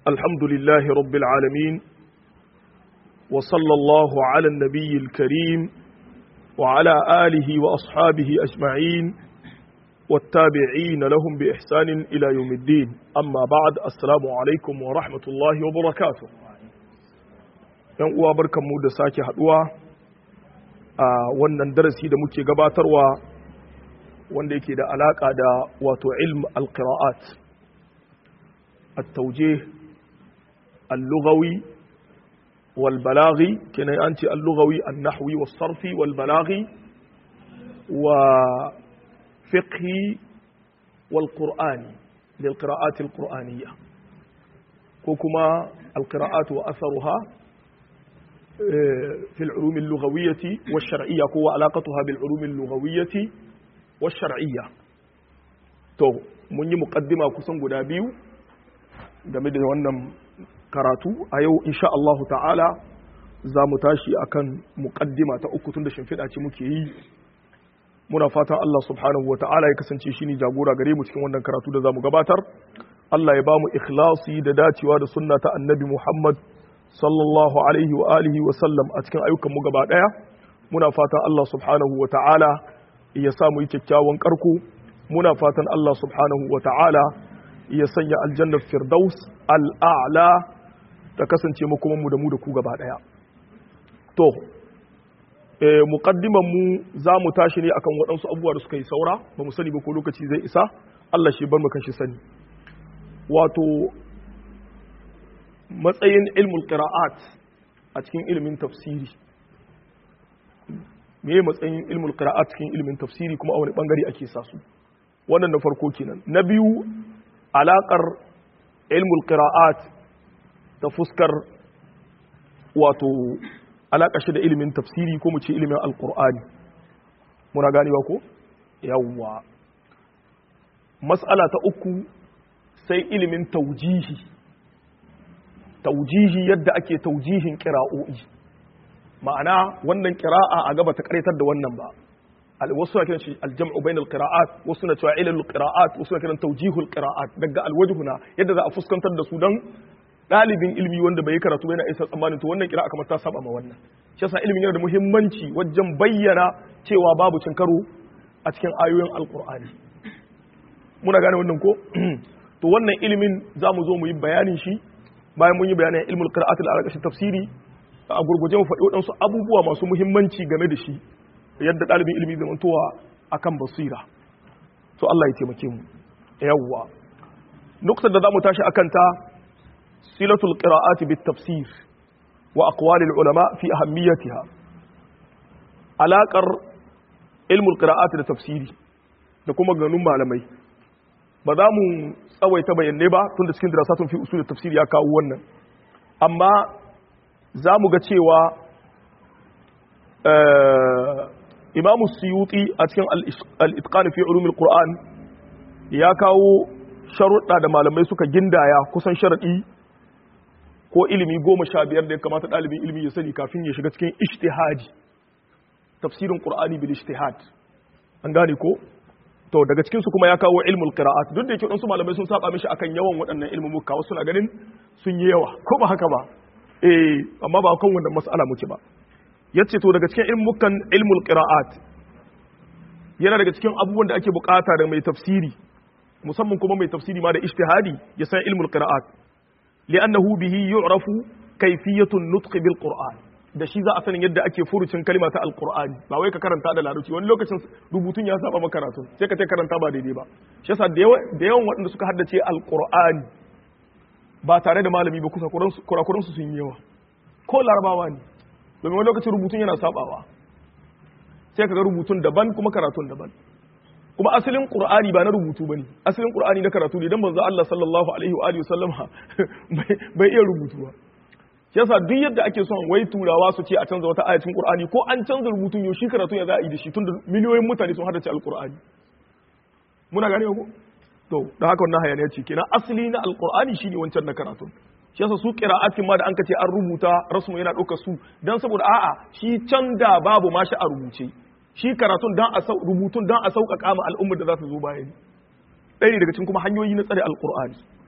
الحمد لله رب العالمين وصلى الله على النبي الكريم وعلى آله وأصحابه أجمعين والتابعين لهم بإحسان إلى يوم الدين أما بعد السلام عليكم ورحمة الله وبركاته ‘yan uwa barkanmu da sake haduwa a wannan darasi da muke gabatarwa wanda yake da alaka da wato ilm al-qira'at at-tawjih al-lughawi wal balaghi kenan an ce al-lughawi an-nahwi was-sarfi wal balaghi wa fiqhi wal qur'ani lil qira'at al-qur'aniyya ko kuma al-qira'at wa atharuha في العلوم اللغوية والشرعية هو علاقتها بالعلوم اللغوية والشرعية to mun yi muƙaddima kusan guda biyu game da wannan karatu a yau insha Allahu ta'ala za mu tashi akan muƙaddima ta uku tun da shimfiɗa ce muke yi muna fatan Allah subhanahu wa ta'ala ya kasance shi ne jagora gare mu cikin wannan karatu da za mu gabatar Allah ya ba mu ikhlasi da dacewa da sunna ta annabi Muhammad sallallahu alaihi wa alihi wa sallam a cikin ayyukan mu gaba daya muna fatan Allah subhanahu wa ta'ala ya sa mu yi kyakkyawan karko muna fatan Allah subhanahu wa ta'ala ya sanya aljannar firdaus al'a'la ta kasance mu kuma mu da mu da ku gaba daya to eh muqaddiman mu za mu tashi ne akan waɗansu abubuwa da suka yi saura ba mu sani ba ko lokaci zai isa Allah shi bar mu kan shi sani wato matsayin ilmul qira'at a cikin ilimin tafsiri me matsayin ilmul qira'at cikin ilimin tafsiri kuma a wani bangare ake sa su wannan na farko kenan na biyu alakar ilmul qira'at ta fuskar wato alaka shi da ilimin tafsiri ko mu ce ilimin alqur'ani muna ganewa ko yawwa mas'ala ta uku sai ilimin taujihi taujihi yadda ake taujihin kira'o'i ma'ana wannan kira'a a gaba ta karyatar da wannan ba wasu na kiran shi aljam'u bainal qira'at wasu na cewa ilal qira'at wasu na kiran taujihul qira'at daga alwajhuna yadda za a fuskantar da su dan dalibin ilmi wanda bai karatu yana isa tsammanin to wannan kira'a kamar ta saba ma wannan shi yasa ilimin yana da muhimmanci wajen bayyana cewa babu cin karo a cikin ayoyin alqur'ani muna gane wannan ko to wannan ilimin za mu zo mu yi bayanin shi bayan mun yi bayanin ilmul qira'at al tafsiri a gurguje mu faɗi waɗansu abubuwa masu muhimmanci game da shi yadda ɗalibin ilimi zai mantowa akan basira to Allah ya taimake mu yawwa nuktar da zamu tashi akan ta silatul qira'ati bit tafsir wa aqwal al ulama fi ahammiyatiha alaqar ilmul qira'ati da tafsiri da kuma ganun malamai ba za mu tsawaita bayanai ba tun da cikin dirasatun fi usul tafsir ya kawo wannan amma za mu ga cewa imamu suyuti a cikin al-itqan fi ulumul qur'an ya kawo sharuɗa da malamai suka gindaya kusan sharaɗi ko ilimi goma sha biyar da ya kamata ɗalibin ilimi ya sani kafin ya shiga cikin ishtihadi tafsirin qur'ani bil ishtihad an gane ko to daga cikin su kuma ya kawo ilmul qira'at duk da yake wasu malamai sun saba mishi akan yawan waɗannan ilmumuka wasu na ganin sun yi yawa ko ba haka ba eh amma ba kan wannan mas'ala muke ba yace to daga cikin ilmukan ilmul qira'at yana daga cikin abubuwan da ake bukata da mai tafsiri musamman kuma mai tafsiri ma da ijtihadi ya san ilmul qira'at li'annahu bihi yu'rafu kayfiyatun nutq bil qur'an da shi za a sanin yadda ake furucin kalma ta alkur'ani ba wai ka karanta da larabci wani lokacin rubutun ya saba maka karatu sai ka ce karanta ba daidai ba shi yasa da yawan waɗanda suka haddace alkur'ani ba tare da malami ba kusa kurakuran su sun yi yawa ko larabawa ne domin wani lokacin rubutun yana sabawa sai ka ga rubutun daban kuma karatun daban kuma asalin qur'ani ba na rubutu bane asalin qur'ani na karatu ne dan manzo Allah sallallahu alaihi wa alihi wasallama bai iya rubutu ba yasa duk yadda ake son wai turawa su ce a canza wata ayatin qur'ani ko an canza rubutun yau shi karatu ya za a yi da shi tunda miliyoyin mutane sun haddace alqur'ani muna gane ko to da haka wannan hayaniya ce kenan asali na alqur'ani shine wancan na karatu shi yasa su qira'atin ma da an kace an rubuta rasmu yana ɗaukar su dan saboda a'a shi can da babu ma shi a rubuce shi karatun dan a rubutun dan a sauƙaƙa ma al'ummar da za su zo bayan ɗaya daga cikin kuma hanyoyi na tsare alqur'ani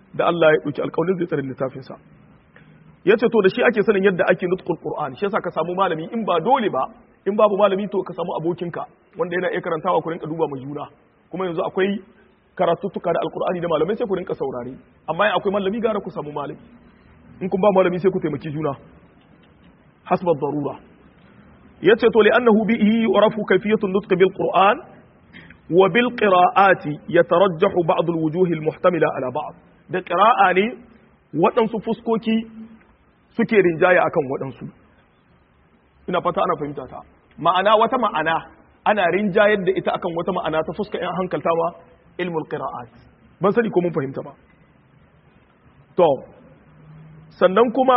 da Allah ya dauki alƙawarin zai tsare littafin sa yace to da shi ake sanin yadda ake nutqul qur'an shi yasa ka samu malami in ba dole ba in babu malami to ka samu abokinka wanda yana iya karantawa ku rinka duba mu juna kuma yanzu akwai karatuttuka da alqur'ani da malamai sai ku rinka saurare amma in akwai malami gara ku samu malami in kun ba malami sai ku taimaki juna hasba darura yace to li annahu bihi yurafu kayfiyatu nutq bil qur'an wa bil qira'ati yatarajjahu ba'd al wujuh al muhtamila ala ba'd da qira'a ne waɗansu fuskoki suke rinjaya akan waɗansu ina fata ana fahimta ta ma'ana wata ma'ana ana rinjayar da ita akan wata ma'ana ta fuska yan hankalta ma ilmul qira'at ban sani ko mun fahimta ba to sannan kuma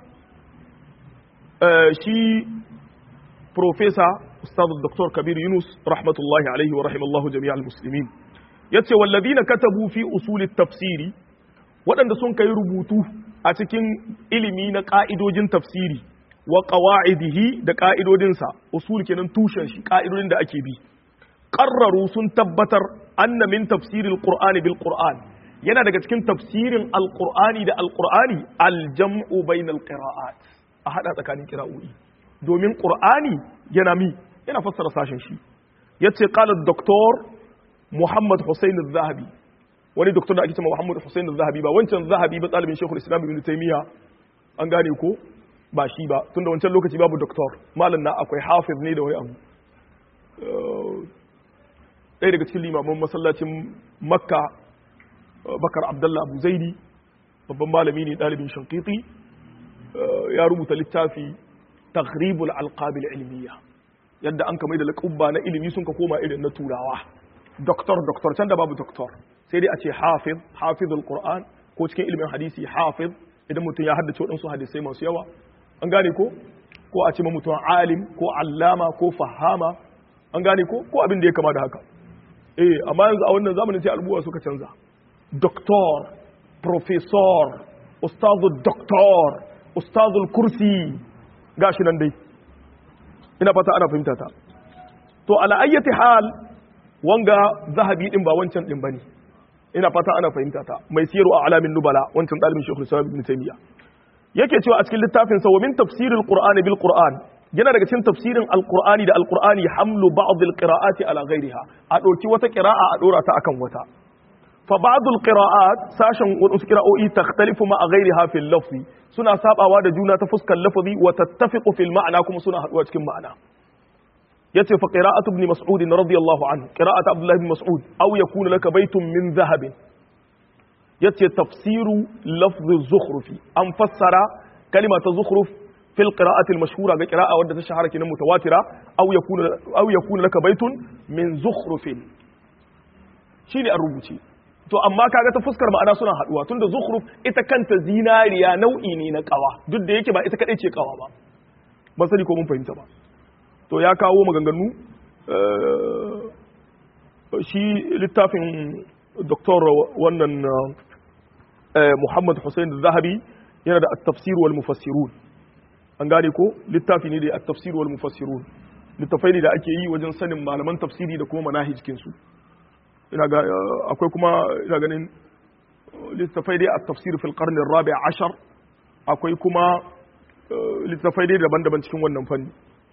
shi professor ustaz dr kabir yunus rahmatullahi alaihi wa rahimallahu jami'al muslimin yace wallazina katabu fi usulit tafsiri waɗanda sun kai rubutu a cikin ilimi na ƙa'idojin tafsiri wa ƙawa'idihi da ƙa'idodinsa usul kenan tushen shi ƙa'idodin da ake bi ƙarraru sun tabbatar anna min tafsirin qur'ani bil qur'an yana daga cikin tafsirin alqur'ani da alqur'ani aljam'u bainal qira'at a hada tsakanin qira'o'i domin qur'ani yana mi yana fassara sashen shi yace qala doktor muhammad husain az-zahabi wani doktor da ake cewa Muhammad Hussein Zahabi ba wancan Zahabi ba ɗalibin Sheikhul Islam Ibn Taymiyyah an gane ko ba shi ba tunda wancan lokaci babu doktor malam na akwai hafiz ne da wani abu ɗaya daga cikin limaman masallacin Makka Bakar Abdullah Abu Zaidi babban malami ne ɗalibin Shankiti ya rubuta littafi Taghribul Alqabil Ilmiya yadda an kamar da laƙubba na ilimi sun ka koma irin na turawa doktor doktor can da babu doktor sai dai a ce hafiz hafizul qur'an ko cikin ilimin hadisi hafiz idan mutum ya haddace waɗansu hadisai masu yawa an gane ko ko a ce ma mutum alim ko allama ko fahama an gane ko ko abin da ya kama da haka eh amma yanzu a wannan zamanin sai albuwa suka canza doktor professor ustazul doktor ustazul kursi gashi nan dai ina fata ana fahimta ta to ala ayyati hal wanga zahabi din ba wancan din bane ina fata ana fahimta ta mai siyaru a alamin nubala wancan dalibin shekul islam ibn taymiya yake cewa a cikin littafin sa wa min tafsiril qur'ani bil qur'an yana daga cikin tafsirin alqur'ani da alqur'ani hamlu ba'd alqira'ati ala ghayriha a dauki wata qira'a a dora ta akan wata fa ba'd alqira'at sashen wasu qira'o'i takhtalifu ma ghayriha fil lafzi suna sabawa da juna ta fuskar lafazi wa tattafiqu fil ma'na kuma suna haduwa cikin ma'ana yace fa qira'atu ibn mas'ud radiyallahu anhu qira'atu abdullah ibn mas'ud aw yakunu laka baytun min dhahab yace tafsiru lafz az-zukhrufi an fassara kalima ta zukhruf fil qira'ati al-mashhura ga qira'a wadda ta shahara kinan mutawatira aw yakunu aw yakunu laka baytun min zukhrufin shine an rubuce to amma kaga ta fuskar ma'ana suna haduwa tunda zukhruf ita kanta zinariya nau'i ne na kawa duk da yake ba ita kadai ce kawa ba ban sani ko mun fahimta ba to ya kawo maganganu shi littafin doktor wannan Muhammad Hussein Zahabi yana da at-tafsir wal mufassirun an gane ko littafi ne da at-tafsir wal mufassirun littafai ne da ake yi wajen sanin malaman tafsiri da kuma manahijkin su ina ga akwai kuma ina ganin littafai dai at-tafsir fil qarn ar-rabi' ashar akwai kuma littafai dai daban-daban cikin wannan fanni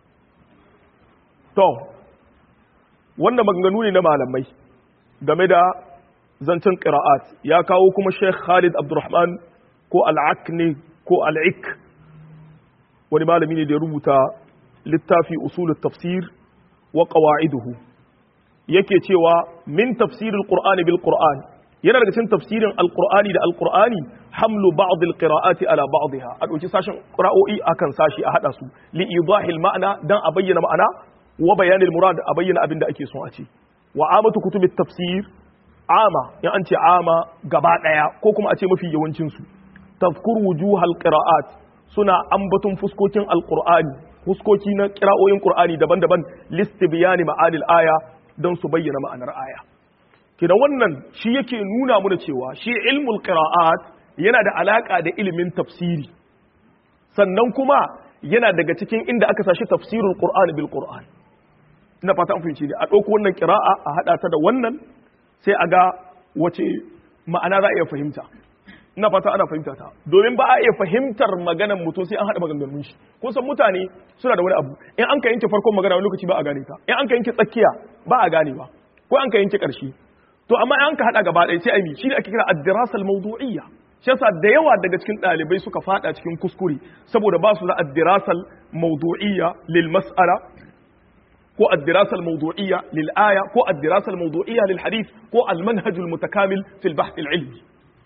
To, wannan maganganu ne na malamai game da zancen ƙira'at ya kawo kuma Sheikh Khalid Abdurrahman ko al'akni ko al'ik wani malami ne da ya rubuta littafi usulul tafsir wa qawa'iduhu yake cewa min tafsiril qur'ani bil qur'an yana daga cikin tafsirin alqur'ani da alqur'ani hamlu ba'd alqira'ati ala ba'dha a dauki sashin qira'o'i akan sashi a hada su li idahil ma'ana dan a bayyana ma'ana wa bayanin murad a bayyana abin da ake son a ce wa amatu kutubit tafsir ama in an ce ama gaba daya ko kuma a ce mafi yawancin su tazkur wujuhal qira'at suna ambatun fuskokin alqur'ani fuskoki na qira'oyin qur'ani daban-daban listibyan ma'anil aya don su bayyana ma'anar aya kidan wannan shi yake nuna mana cewa shi ilmul qira'at yana da alaka da ilimin tafsiri sannan kuma yana daga cikin inda aka sashi tafsirul qur'ani bil qur'an ina fata an fahimci ne a ɗauko wannan kira'a a haɗa ta da wannan sai a ga wace ma'ana za a iya fahimta ina fata ana fahimta ta domin ba a iya fahimtar maganar mutum sai an haɗa maganganun shi kun san mutane suna da wani abu in an ka yanke farkon magana wani lokaci ba a gane ta in an ka yanke tsakiya ba a gane ba ko an ka yanke ƙarshe to amma in an ka haɗa gaba ɗaya sai a yi shi ne ake kira ad-dirasa al-mawdu'iyya shi yasa da yawa daga cikin ɗalibai suka fada cikin kuskure saboda ba su da ad-dirasa al-mawdu'iyya lil mas'ala ko ad-dirasa al-mawdu'iyya lil aya ko ad-dirasa al-mawdu'iyya lil hadith ko al-manhaj al-mutakamil fil bahth al-ilmi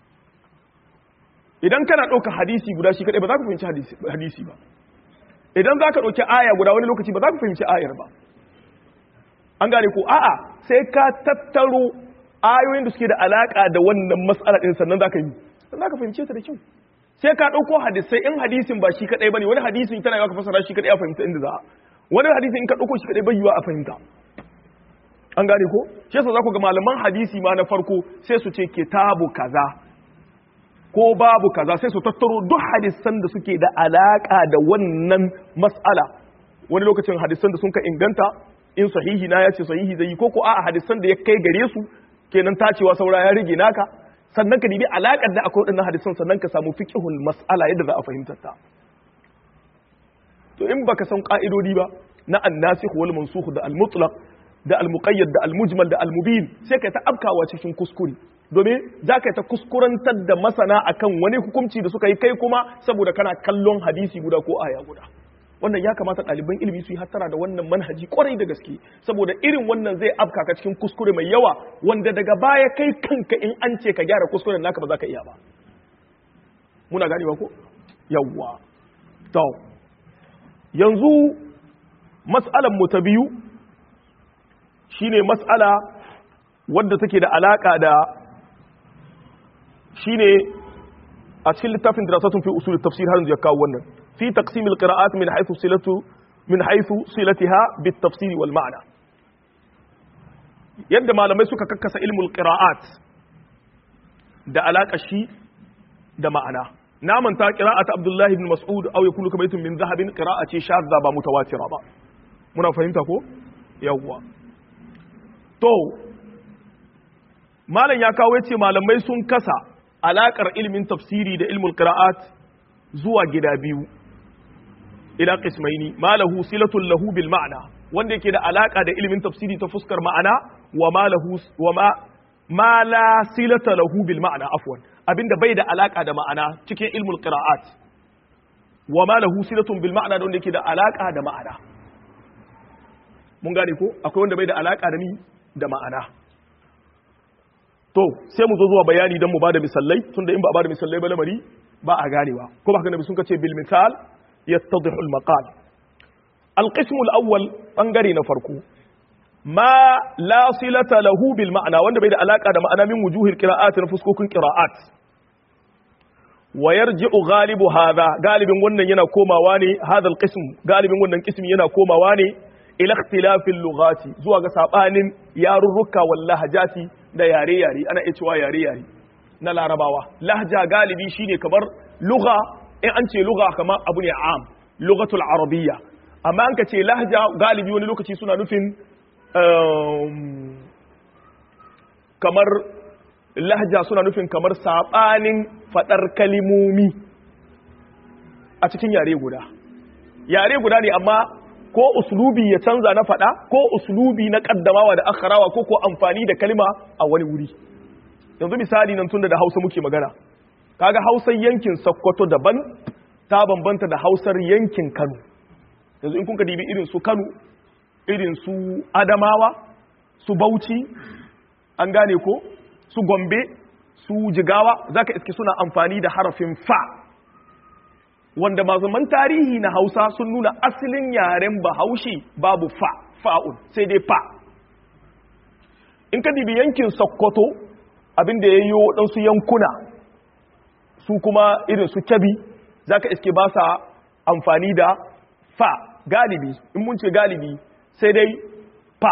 idan kana ɗauka hadisi guda shi kaɗai ba za ka fahimci hadisi ba idan za ka ɗauki aya guda wani lokaci ba za ka fahimci ayar ba an gane ko a'a sai ka tattaro ayoyin da suke da alaƙa da wannan matsala ɗin sannan za ka yi sannan za ka fahimce ta da kyau sai ka ɗauko hadisai in hadisin ba shi kaɗai ba ne wani hadisin tana yawa ka fasara shi kaɗai a fahimta inda za a wani hadisin in ka ɗauko shi kaɗai bai yiwa a fahimta an gane ko shi yasa za ku ga malaman hadisi ma na farko sai su ce kitabu kaza ko babu kaza sai su tattaro duk hadisan da suke da alaka da wannan mas'ala wani lokacin hadisan da sun ka inganta in sahihi na ya ce sahihi zai yi ko ko a'a hadisan da ya kai gare su kenan tacewa saura ya rage naka sannan ka dibi alakar da akwai waɗannan hadisan sannan ka samu fiqhul mas'ala yadda za a fahimtar ta to in baka san ka'idodi ba na annasikh wal mansukh da al-mutlaq da al-muqayyad da al-mujmal da al-mubin sai ka ta abkawa cikin kuskure domin za ka ta kuskurantar da masana akan wani hukunci da suka yi kai kuma saboda kana kallon hadisi guda ko aya guda wannan ya kamata ɗaliban ilimi su yi hattara da wannan manhaji kwarai da gaske saboda irin wannan zai afka ka cikin kuskure mai yawa wanda daga baya kai kanka in an ce ka gyara kuskuren naka ba za ka iya ba muna ganewa ko yawwa to yanzu mas'alan mu ta biyu shine mas'ala wadda take da alaka da shine a cikin littafin dirasatun fi usul tafsir har yanzu ya kawo wannan fi taqsim alqira'at min haythu silatu min haythu silatiha bit tafsir wal ma'na yadda malamai suka kakkasa ilmul qira'at da alaka shi da ma'ana na manta qira'at abdullahi ibn mas'ud aw yakunu kabaytun min dhahabin qira'a ce shadda ba mutawatira ba muna fahimta ko yawwa to malam ya kawo yace malamai sun kasa alakar ilmin tafsiri da ilmul qira'at zuwa gida biyu ila qismaini malahu silatul lahu bil ma'na wanda yake da alaka da ilmin tafsiri ta fuskar ma'ana wa malahu wa ma ma la silata lahu bil ma'na afwan abinda bai da alaka da ma'ana cikin ilmul qira'at wa ma lahu silatun bil ma'na wanda yake da alaka da ma'ana mun gane ko akwai wanda bai da alaka da ni da ma'ana to sai mu zo zuwa bayani don mu bada misalai tunda in ba bada misalai ba lamari ba a ganewa ko ba haka nabi sun kace bil misal yattadihu al maqal al qism al awwal bangare na farko ma la silata lahu bil ma'ana wanda bai da alaka da ma'ana min wujuhil qira'at na fuskokin qira'at wa yarji'u ghalibu hadha galibin wannan yana komawa ne hadha al qism galibin wannan qismi yana komawa ne ila ikhtilafil lughati zuwa ga sabanin yarurruka wal lahjati da yare-yare ana iya cewa yare-yare na larabawa lahja galibi shine kamar lugha in an ce lugha kamar abu ne am lughatul arabiyya amma an ka ce lahja galibi wani lokaci suna nufin kamar lahja suna nufin kamar sabanin fadar kalimomi a cikin yare guda yare guda ne amma ko uslubi ya canza na faɗa ko uslubi na kaddamawa da akharawa ko ko amfani da kalma a wani wuri yanzu misali nan tunda da Hausa muke magana kaga Hausar yankin Sokoto daban ta bambanta da Hausar yankin Kano yanzu in kun ka dibi irin su Kano irin su Adamawa su Bauchi an gane ko su Gombe su Jigawa zaka iske suna amfani da harafin fa wanda mazuman tarihi na hausa sun nuna asalin yaren bahaushe babu fa fa'un sai dai fa in ka dibi yankin sokoto abinda ya yi waɗansu yankuna su kuma irin su kyabi za ka iske ba sa amfani da fa galibi in mun ce galibi sai dai fa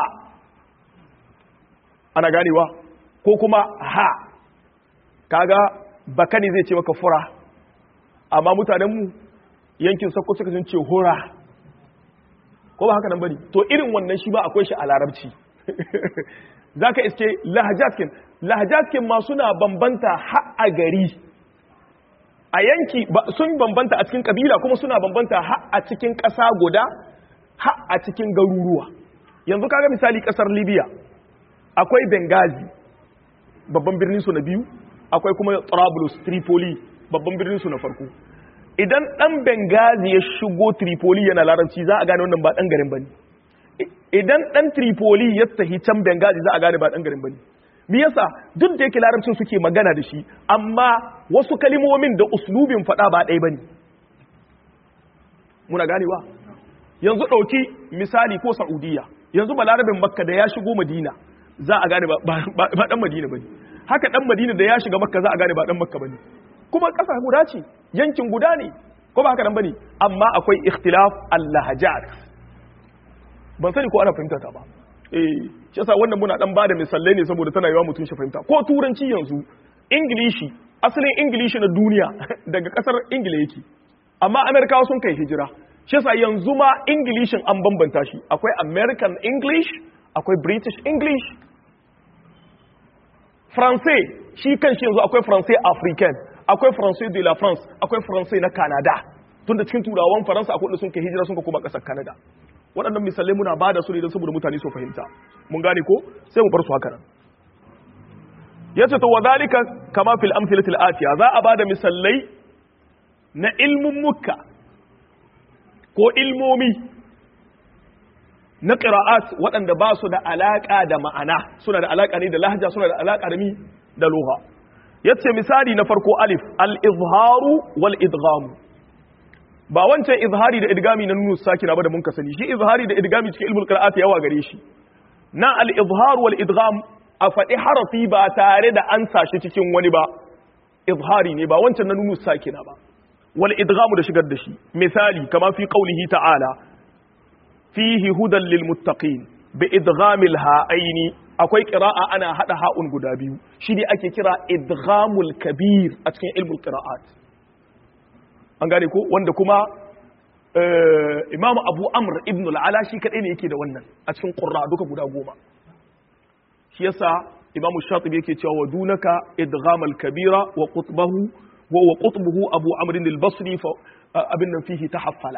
ana ganewa ko kuma ha kaga bakani zai ce maka fura amma mutanenmu yankin sakko suka sun ce hura ko ba haka nan bane to irin wannan shi ba akwai shi a larabci za ka iske lahajatkin lahajatkin ma suna bambanta ha a gari a yanki sun bambanta a cikin kabila kuma suna bambanta har a cikin ƙasa guda har a cikin garuruwa yanzu kaga misali ƙasar libya akwai benghazi babban birnin su na biyu akwai kuma trablus tripoli babban birnin su na farko idan dan benghazi ya shigo tripoli yana larabci za a gane wannan ba dan garin bane idan dan tripoli ya tafi can benghazi za a gane ba dan garin bane me yasa duk da yake larabcin suke magana da shi amma wasu kalimomin da uslubin fada ba ɗaya bane muna ganewa yanzu ɗauki misali ko saudiya yanzu balarabin makka da ya shigo madina za a gane ba dan madina bane haka dan madina da ya shiga makka za a gane ba dan makka bane kuma ƙasa guda ce yankin guda ne ko ba haka nan bane amma akwai ikhtilaf al-lahajat ban sani ko ana fahimta ta ba eh shi yasa wannan muna dan bada misalai ne saboda tana yawa mutum shi fahimta ko turanci yanzu ingilishi asalin ingilishi na duniya daga kasar ingila yake amma amerikawa sun kai hijira shi yasa yanzu ma ingilishin an bambanta shi akwai american english akwai british english francais shi kan shi yanzu akwai francais african akwai francais de la france akwai francais na canada tunda cikin turawan faransa akwai da sun kai hijira sun ka koma kasar canada waɗannan misalai muna ba da su ne don saboda mutane su fahimta mun gane ko sai mu bar su haka nan yace to wadhalika kama fil amthilati atiya za a bada misalai na ilmun mukka ko ilmomi na qira'at waɗanda ba su da alaka da ma'ana suna da alaka ne da lahja suna da alaka da mi da lugha yace misali na farko alif al-izharu wal idgham ba wancan izhari da idgami na nunu sakina ba da mun ka sani shi izhari da idgami cikin ilmul qira'at yawa gare shi na al izhar wal idgham a faɗi harafi ba tare da an sashi cikin wani ba izhari ne ba wancan na nunu sakina ba wal idgham da shigar da shi misali kama fi qawlihi ta'ala fihi hudan lil muttaqin bi idghamil ha'aini akwai qira'a ana hada ha'un guda biyu shi ne ake kira idghamul kabir a cikin ilmul qira'at an gane ko wanda kuma imamu abu amr ibn al'ala shi kaɗai ne yake da wannan a cikin ƙurra duka guda goma shi yasa imamu shatibi yake cewa wa dunaka idghamal kabira wa qutbahu wa wa qutbuhu abu amr al-basri fa abin nan fihi tahaffala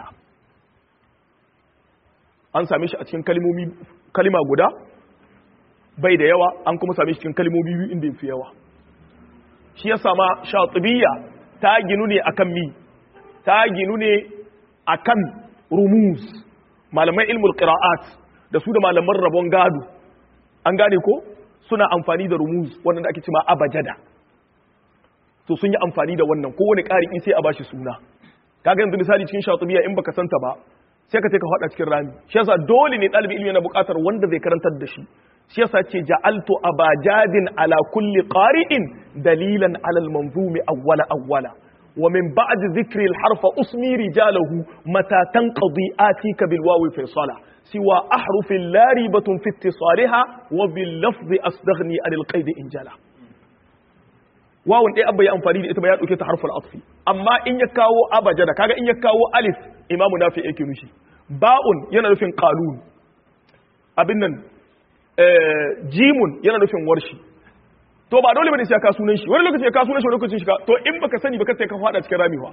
an same shi a cikin kalmomi kalima guda bai da yawa an kuma same shi cikin kalmomi biyu inda yafi yawa shi yasa ma shatibiyya ta ginu ne akan mi ta ginu ne a kan rumuz malaman ilmul qira'at da su da malaman rabon gado an gane ko suna amfani da rumuz wanda ake cima abajada to sun yi amfani da wannan kowane ƙari sai a bashi suna kaga yanzu misali cikin shatubiya in baka santa ba sai ka ka faɗa cikin rami shi yasa dole ne ɗalibi ilimi yana buƙatar wanda zai karantar da shi shi yasa ce ja'altu abajadin ala kulli qari'in dalilan ala al-manzumi awwala awwala ومن بعد ذكر الحرف أسمي رجاله متى تنقضي آتيك بالواو فيصلا سوى أحرف لا ريبة في اتصالها وباللفظ أصدغني عن القيد إن جلا واو إيه أبا يأنفاني دي إتبا يأتوكي حرف الأطف أما إن يكاو أبا جدا كاغا إن يكاو ألف إمام نافي إيكي نشي باء ينا نفين قانون أبنن آه جيم ينا نفين ورشي to ba dole bane sai ka sunan shi wani lokaci ya ka sunan shi wani lokaci shi ka to in baka sani baka sai ka fada cikin ramiwa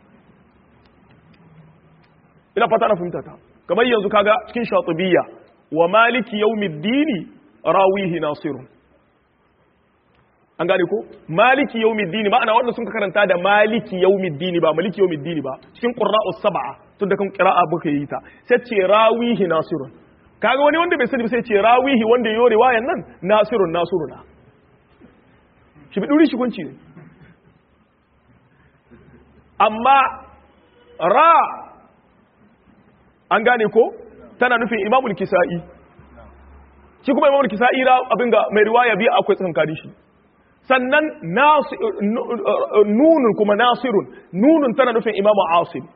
ina fata na fahimta ta kamar yanzu kaga cikin shatibiyya wa maliki yawmiddini rawihi nasirun an gane ko maliki yawmiddini ma'ana wanda sun ka karanta da maliki yawmiddini ba maliki yawmiddini ba cikin qurra'us sab'a tun da kan qira'a baka yi ta sai ce rawihi nasirun kaga wani wanda bai sani ba sai ce rawihi wanda yayi riwayan nan nasirun nasiruna shi bi ɗuri shigunci ne amma ra an gane ko tana nufin imamul kisa'i shi kuma imamul kisa'i ra abin ga mai riwaya biya akwai tsankari shi sannan nunun kuma nasirun nunun tana nufin imamu asim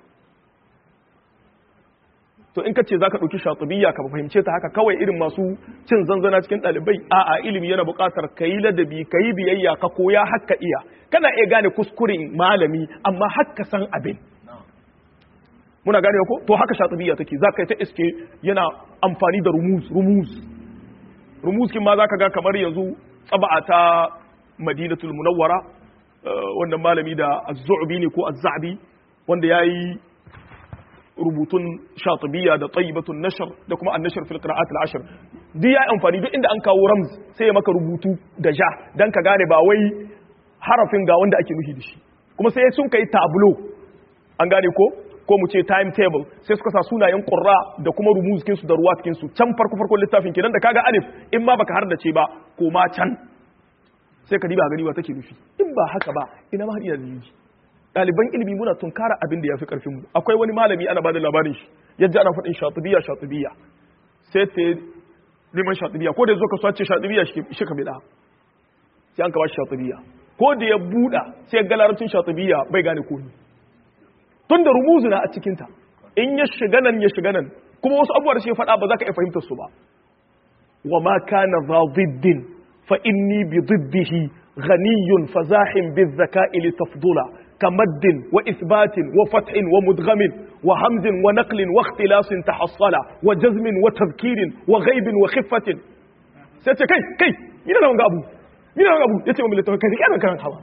to in ka ce za ka ɗauki shatubiyya ka fahimce ta haka kawai irin masu cin zanzana cikin ɗalibai a a ilimi yana buƙatar ka yi ladabi ka yi biyayya ka koya haka iya kana iya gane kuskuren malami amma haka san abin muna gane ko to haka shatubiyya take za ka yi ta iske yana amfani da rumuz rumuz rumuz kin ma za ka ga kamar yanzu tsaba'a ta madinatul munawwara wannan malami da az-zu'bi ne ko az-za'bi wanda yayi rubutun shatibiyya da tayyibatun nashr da kuma an-nashr fil qira'at al-ashr duk yayi amfani duk inda an kawo ramz sai ya maka rubutu da ja dan ka gane ba wai harafin ga wanda ake nufi da shi kuma sai sun kai tableau an gane ko ko mu ce timetable sai suka sa sunayen qurra da kuma rumuzkin su da ruwatkin su can farko farkon littafin kenan da kaga alif in ma baka hardace ba ko ma can sai ka diba gani wa take nufi in ba haka ba ina ma hadiya da ɗaliban ilimi muna tunkara abin da ya fi ƙarfin mu akwai wani malami ana bada labarin shi yadda ana faɗin shatibiya shatibiya sai ta neman shatibiya ko da zo ka sace shatibiya shi ka bida sai an ka bashi shatibiya ko da ya buɗa sai ga larabcin shatibiya bai gane ko ni tun da rumuzu na a cikinta in ya shiga nan ya shiga nan kuma wasu abubuwa da shi faɗa ba za ka iya fahimtar su ba wa ma kana za ziddin fa inni bi ziddihi ghaniyun fazahin bi zaka'i li tafdula كمد وإثبات وفتح ومدغم وهمز ونقل واختلاس تحصل وجزم وتذكير وغيب وخفة سيتي كي كي مين أنا أبو مين أنا أبو يتي من لتوكل كي أنا كان حوا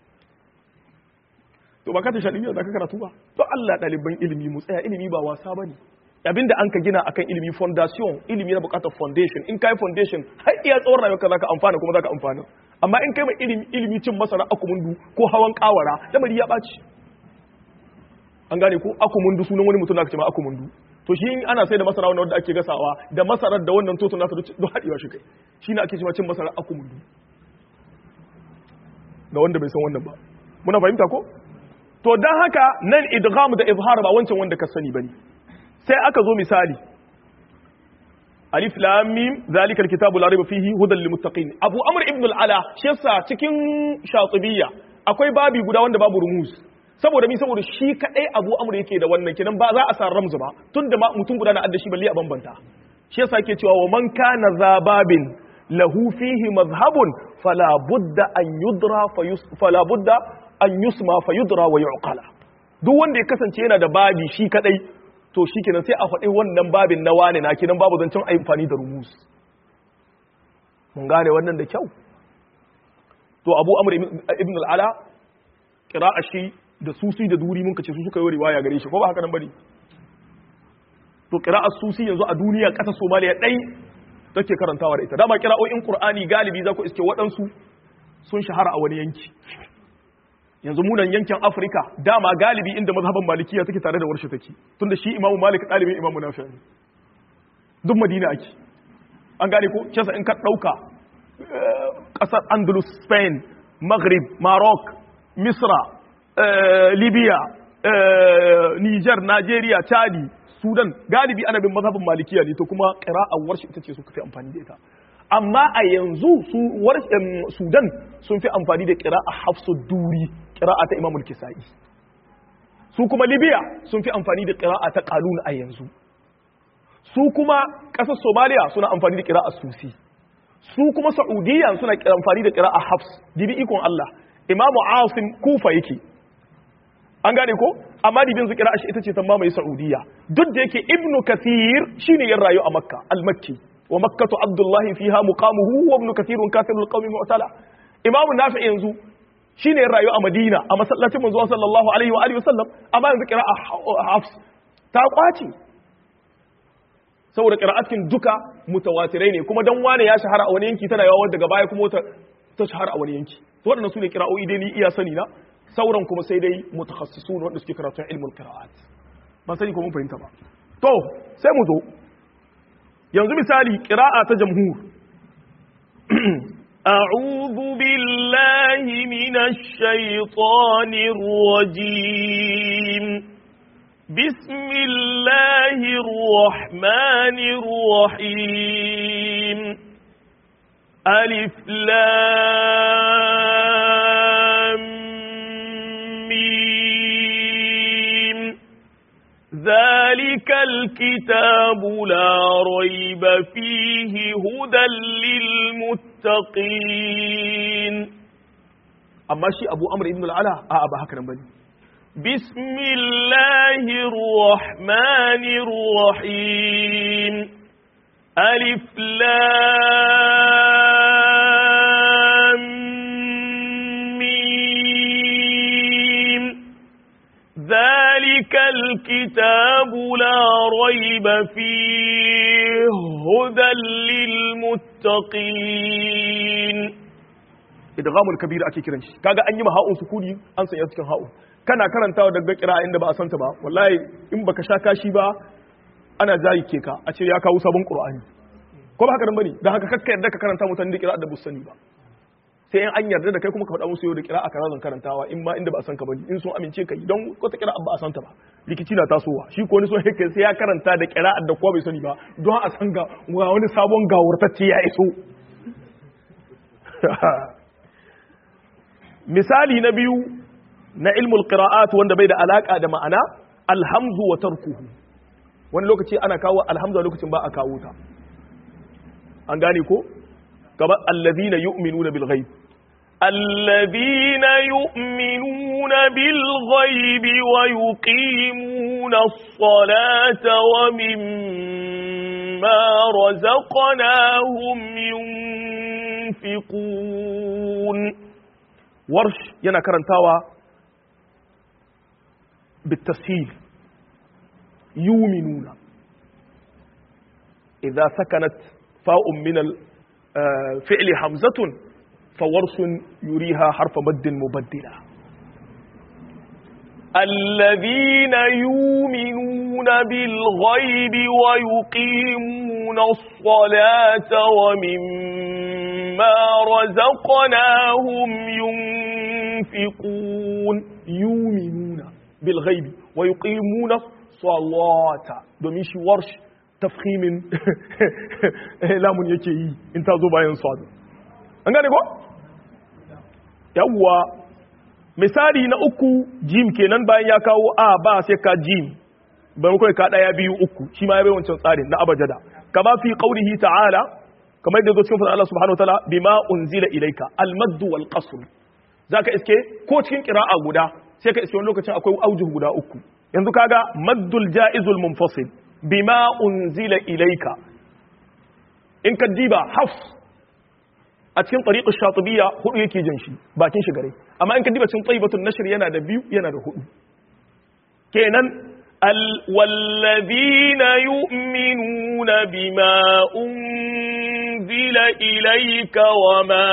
to ba ka ta shaɗi da ka karatu ba to Allah ɗaliban ilimi mu tsaya ilimi ba wasa bane abinda an ka gina akan ilimi foundation ilimi na bukatar foundation in kai foundation har iya tsawon rayuwarka zaka amfana kuma zaka amfana amma in kai mai ilimi ilimi cin masara akumundu ko hawan kawara lamari ya ɓaci an gane ko akumundu sunan wani mutum da aka ce ma akumundu to shi ana sai da masara wanda ake gasawa da masarar da wannan toto nasa duk haɗewa shi kai shi ne ake cewa cin masara akumundu ga wanda bai san wannan ba muna fahimta ko to dan haka nan idgham da izhar ba wancan wanda ka sani bane sai aka zo misali alif lam mim zalika alkitabu la rayba fihi hudan lil muttaqin abu amr ibn al ala shi yasa cikin shatibiyya akwai babi guda wanda babu rumuz saboda mi saboda shi kadai abu amr yake da wannan kinan ba za a sa ramzu ba tunda ma mutum guda na adda shi balle a bambanta shi yasa yake cewa wa man kana zababin lahu fihi madhhabun fala budda an yudra fala budda an yusma fayudra wa yuqala duk wanda ya kasance yana da babi shi kadai to shi kenan sai a faɗi wannan babin na wane na kenan babu zancen amfani da rumus mun gane wannan da kyau to abu amur ibn al'ala a shi da susi da duri mun kace su suka yi riwaya gare shi ko ba haka nan bane to a susi yanzu a duniya ƙasar somaliya ɗai take karantawa da ita dama kira'o'in qur'ani galibi za ku iske waɗansu sun shahara a wani yanki yanzu munan yankin afirka dama galibi inda mazhaban malikiya take tare da warshe take tunda shi imamu malik ɗalibin imamu nafi ne duk madina ake an gane ko kesa in ka ɗauka ƙasar andalus spain maghrib maroc misra libya niger nigeria chadi sudan galibi ana bin mazhabin malikiya ne to kuma ƙira'ar warshe ita ce suka fi amfani da ita amma a yanzu su sudan sun fi amfani da ƙira'a hafsu duri ƙira'a ta imamul kisa'i su kuma libya sun fi amfani da ƙira'a ta ƙalun a yanzu su kuma ƙasar somaliya suna amfani da ƙira'a susi su kuma saudiya suna amfani da ƙira'a hafs dibi ikon allah imamu asim kufa yake an gane ko amma dibin su ƙira'a shi ita ce ta mamaye saudiya duk da yake ibnu kathir shine yan rayu a makka al-makki ومكة عبد الله فيها مقامه وابن كثير كافر القوم معتلى إمام نافع ينزو shine rayu a Madina a masallacin manzo sallallahu alaihi wa alihi wasallam amma yanzu qira'a Hafs ta kwace saboda qira'atin duka mutawatirai ne kuma dan wane ya shahara a wani yanki tana yawa daga baya kuma ta shahara a wani yanki to waɗannan sune qira'o'i dai ni iya sani na sauran kuma sai dai mutakhassisun wanda suke karatun ilmul qira'at ban sani ko mun fahimta ba to sai mu zo yanzu misali ƙira'a ta jamhur أعوذ بالله من الشيطان الرجيم بسم الله الرحمن الرحيم ألف لام ميم ذلك الكتاب لا ريب فيه هدى للمتقين amma shi abu amr ibn al'ala a ba haka nan bane بسم الله الرحمن الرحيم ألف لام ذلك الكتاب لا ريب فيه هدى للمتقين idghamul kabir ake kiran shi kaga an yi ma ha'un sukuni an sanya cikin ha'un kana karantawa daga kira inda ba a santa ba wallahi in baka sha kashi ba ana jayi ke ka a ce ya kawo sabon qur'ani ko ba haka nan bane dan haka kakka yarda ka karanta mutane da kira da busani ba sai in an yarda da kai kuma ka faɗa musu yau da kira a karazan karantawa in ma inda ba a san ka bane in sun amince ka don wata kira ba a santa ba rikici na tasowa shi ko wani son haka sai ya karanta da kira da kowa bai sani ba don a san ga wani sabon gawurtacce ya iso misali na biyu na ilmul qira'at wanda bai da alaka da ma'ana alhamzu wa tarkuhu wani lokaci ana kawo alhamza lokacin ba a kawo ta an gane ko kamar allazina yu'minuna bil ghaib الذين يؤمنون بالغيب ويقيمون الصلاة ومما رزقناهم ينفقون warsh yana karantawa bitashil yuminuna idza sakanat fa'un min al-fi'li hamzatun fawarsun yuriha harfa maddin mubaddila الذين يؤمنون بالغيب ويقيمون الصلاة ومما رزقناهم ينفقون يؤمنون بالغيب ويقيمون الصلاة domin shi warsh tafhimin lamun yake yi in ta zo bayan sadu an gane ko yawwa misali na uku jim kenan bayan ya kawo a ba sai ka jim bayan kawai ka daya biyu uku shi ma ya bai wancan tsarin na abajada kama fi qaulihi ta'ala kamar yadda zo cikin fadar Allah subhanahu wataala bima unzila ilayka al-madd wal qasr zaka iske ko cikin qira'a guda sai ka iske wani lokacin akwai aujuh guda uku yanzu kaga maddul jaizul munfasil bima unzila ilayka in ka diba hafs a cikin tariqar shatibiyya hudu yake jin shi bakin shi gare amma in ka diba cikin tayyibatun nashr yana da biyu yana da hudu kenan والذين يؤمنون بما أنزل إليك وما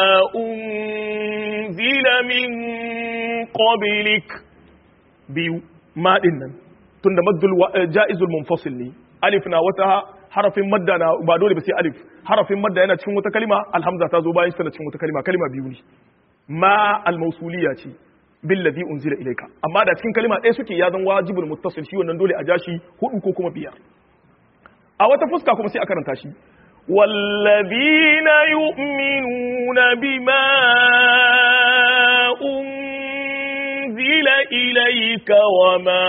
أنزل من قبلك biyu ma din nan tunda maddul jaizul munfasil ne alif na wata harafin madda na ba dole ba sai alif harafin madda yana cikin wata kalima alhamza ta zo bayan shi tana cikin wata kalima kalima biyu ne ma al-mausuliyya ce billazi unzila ilayka amma da cikin kalima ɗaya suke ya zan wajibul muttasil shi wannan dole a ja shi hudu ko kuma biyar a wata fuska kuma sai a karanta shi والذين يؤمنون بما أنزل إليك وما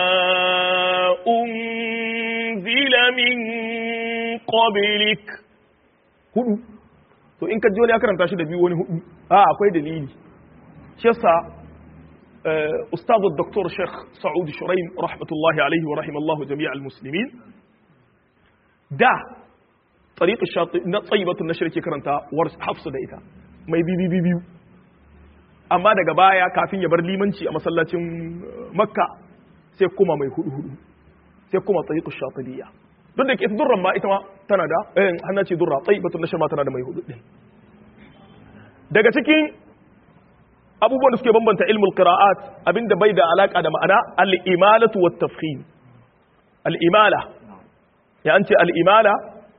أنزل من قبلك hudu to in ka ji wani ya karanta shi da biyu wani hudu a akwai dalili shi yasa ustadu doktor sheikh sa'ud shuraim rahmatullahi alaihi wa rahimallahu jami'al muslimin da tariqa shati na tsayibatun nashr ke karanta war hafsu da ita mai bibi biyu amma daga baya kafin ya bar limanci a masallacin makka sai kuma mai hudu hudu sai kuma tariqa shatibiyya duk da ke ita durran ma ita ma tana da eh hanna ce durra tsayibatun nashr ma tana da mai hudu din daga cikin abubuwan da suke bambanta ilmul qira'at abinda bai da alaka da ma'ana al-imalatu wat tafkhim al-imala ya an ce al-imala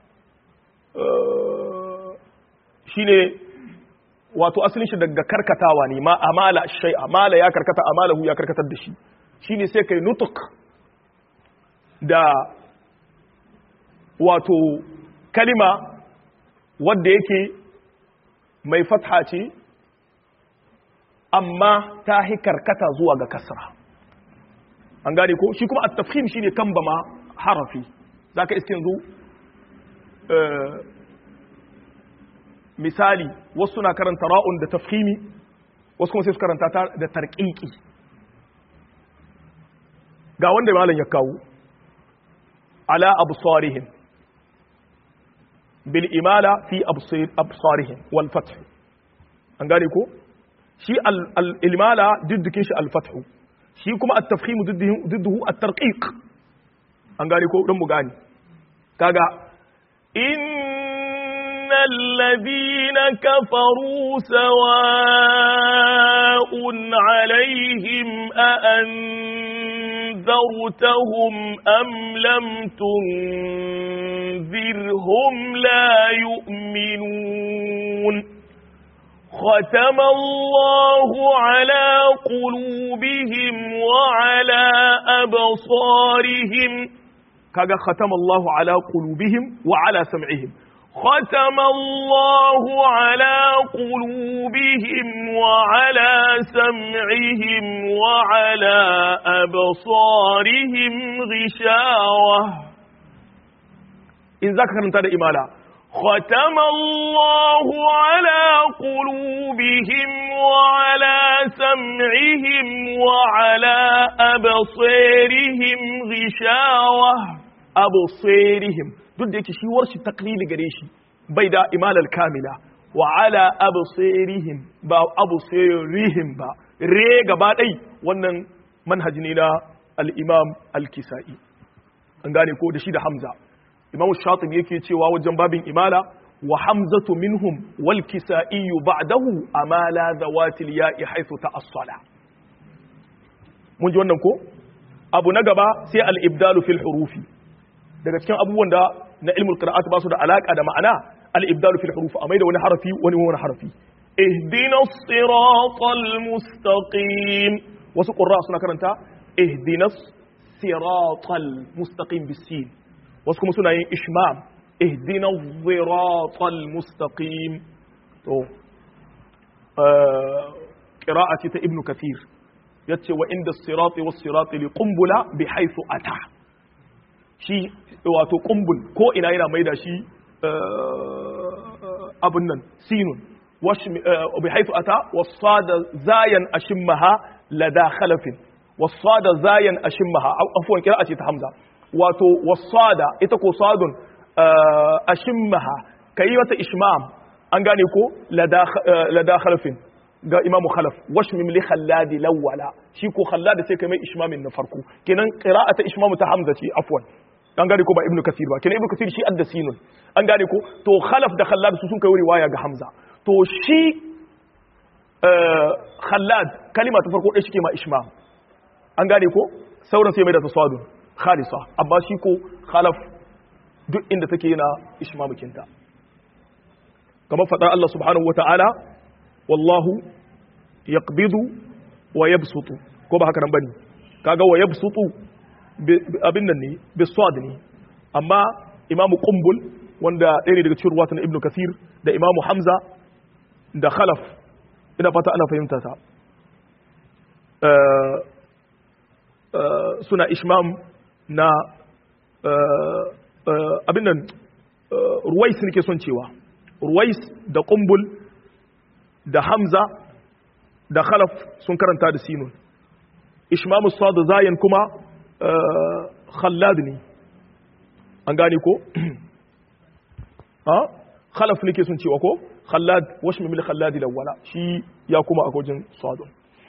shine wato asalin shi daga karkatawa ne ma amala shay amala ya karkata amalahu ya karkatar da shi shine sai kai nutuk da wato kalima wadda yake mai fatha ce amma ta hi karkata zuwa ga kasra an gane ko shi kuma at-tafkhim shine kambama harafi zaka iske yanzu misali wasu na karanta ra'un da tafkhimi wasu kuma sai su karanta ta da tarqiqi ga wanda malam ya kawo ala absarihim bil imala fi absarihim wal fath an gane ko shi al imala diddikin shi al fath shi kuma at-tafkhim didduhu at-tarqiq an gane ko dan mu gane kaga innal ladina kafaru sawa'un alaihim a anzartahum am lam tunzirhum la yu'minun ختم الله على قلوبهم وعلى أبصارهم kaga khatama Allahu ala qulubihim wa ala sam'ihim ختم الله على قلوبهم وعلى سمعهم وعلى أبصارهم غشاوة in zaka karanta da imala ختم الله على قلوبهم وعلى سمعهم وعلى أبصارهم غشاوة absirihim duk da yake shi warshi taklili gare shi bai da imalal kamila wa ala absirihim ba absirihim ba re gaba dai wannan manhaji ne na al-imam al-kisai an gane ko da shi da hamza imam shatibi yake cewa wajen babin imala wa hamzatu minhum wal kisai ba'dahu amala zawatil ya'i haythu ta'assala mun ji wannan ko abu na gaba sai al-ibdalu fil hurufi daga cikin abubuwan da na ilmul qira'at ba su da alaka da ma'ana al-ibdalu fil huruf amai da wani harafi wani wani harafi ihdinas siratal mustaqim wasu qurra suna karanta ihdinas siratal mustaqim bisin wasu kuma suna yin ishmam ihdinas siratal mustaqim to qira'a ce ta ibnu kathir yace wa inda sirati was sirati li qumbula bi haythu ata shi wato kumbul ko ina yana maida shi abun nan sinun bi haifu ata wasada zayan ashimmaha lada khalafin wasada zayan ashimmaha afuwan kira ce ta hamza wato wasada ita ko sadun ashimmaha kayi mata ishmam an gane ko lada khalafin ga imamu khalaf washmim li khalladi lawwala shi ko khalladi sai kai mai ishmamin na farko kenan qira'ata ishmamu ta hamza ce afwan an gane ko ba ibnu kasir ba kenan ibnu kasir shi adda sinun an gane ko to khalaf da khallad su sun kai riwaya ga hamza to shi khallad kalima ta farko dai shike ma ishmam an gane ko sauran sai mai da tasadun khalisa amma shi ko khalaf duk inda take yana ishmamukinta kamar fadar Allah subhanahu wata'ala wallahu yaqbidu wa yabsutu ko ba haka nan bane kaga wa yabsutu abin nan ne biswad ne amma imamu kumbul wanda ɗaya ne daga cikin ruwatan ibnu kasir da imamu hamza da khalaf ina fata ana fahimta ta suna ishmam na abin nan ruwais nake son cewa ruwais da kumbul da hamza da khalaf sun karanta da sinun ishmamu sadu zayen kuma khallad ne an gane ko ha khalaf nake sun cewa ko khallad washmi mil khallad lawala shi ya kuma a gojin sadun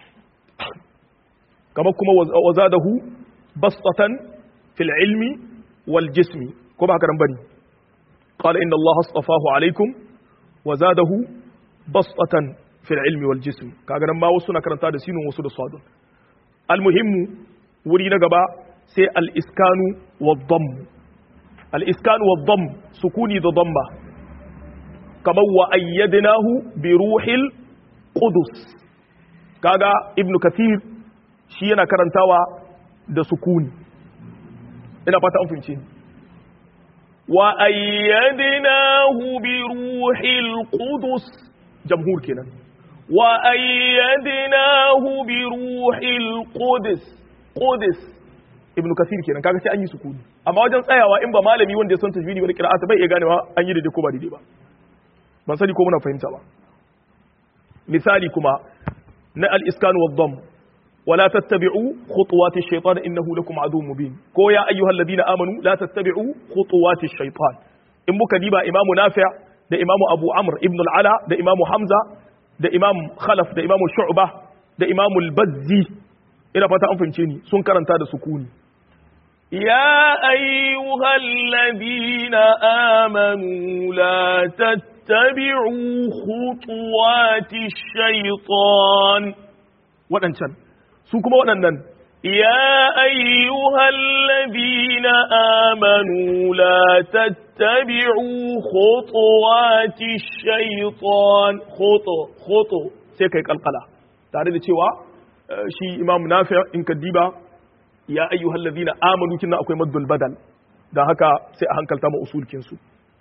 kama kuma wazadahu bastatan fil ilmi wal jismi ko ba haka nan bane qala inna allaha astafahu alaikum wazadahu bastatan fil ilmi wal jismi kaga nan ma wasu na karanta da sinun wasu da sadun al muhimmu wuri na gaba sai al'iskanu wa dhammu al'iskanu wa dhamm sukuni da dhamma kamar wa ayyadinahu bi ruhil qudus kaga ibnu kathir shi yana karantawa da sukuni ina fata an fahimci wa ayyadinahu bi ruhil qudus jamhur kenan wa ayyadinahu bi ruhil qudus qudus ibn kasir kenan kaga sai an yi sukuni amma wajen tsayawa in ba malami wanda ya san tajwidi wani qira'ata bai iya ganewa an yi daidai ko ba daidai ba ban sani ko muna fahimta ba misali kuma na al-iskan wa dhamm ولا تتبعوا خطوات الشيطان انه لكم عدو مبين كو يا ايها الذين امنوا لا تتبعوا خطوات الشيطان in muka diba imamu nafi' da imamu abu amr ibn al-ala da imamu hamza da imam khalaf da imamu shu'ba da imamu al-bazzi ina fata an fahimce ni sun karanta da sukuni يا أيها الذين آمنوا لا تتبعوا خطوات الشيطان waɗancan su kuma waɗannan يا أيها الذين آمنوا لا تتبعوا خطوات الشيطان خطو خطو sai kai kalkala tare da cewa eh, shi imam nafi in ka diba ya ayyuhal ladina amanu kinna akwai maddul badal dan haka sai a hankalta ma usulkin su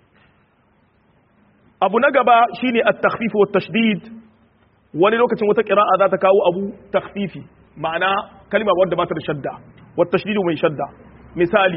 abu na gaba shine at-takhfif wa tashdid wani lokacin wata qira'a za ta kawo abu takhfifi ma'ana kalma wadda ba ta da shadda wa tashdid mai shadda misali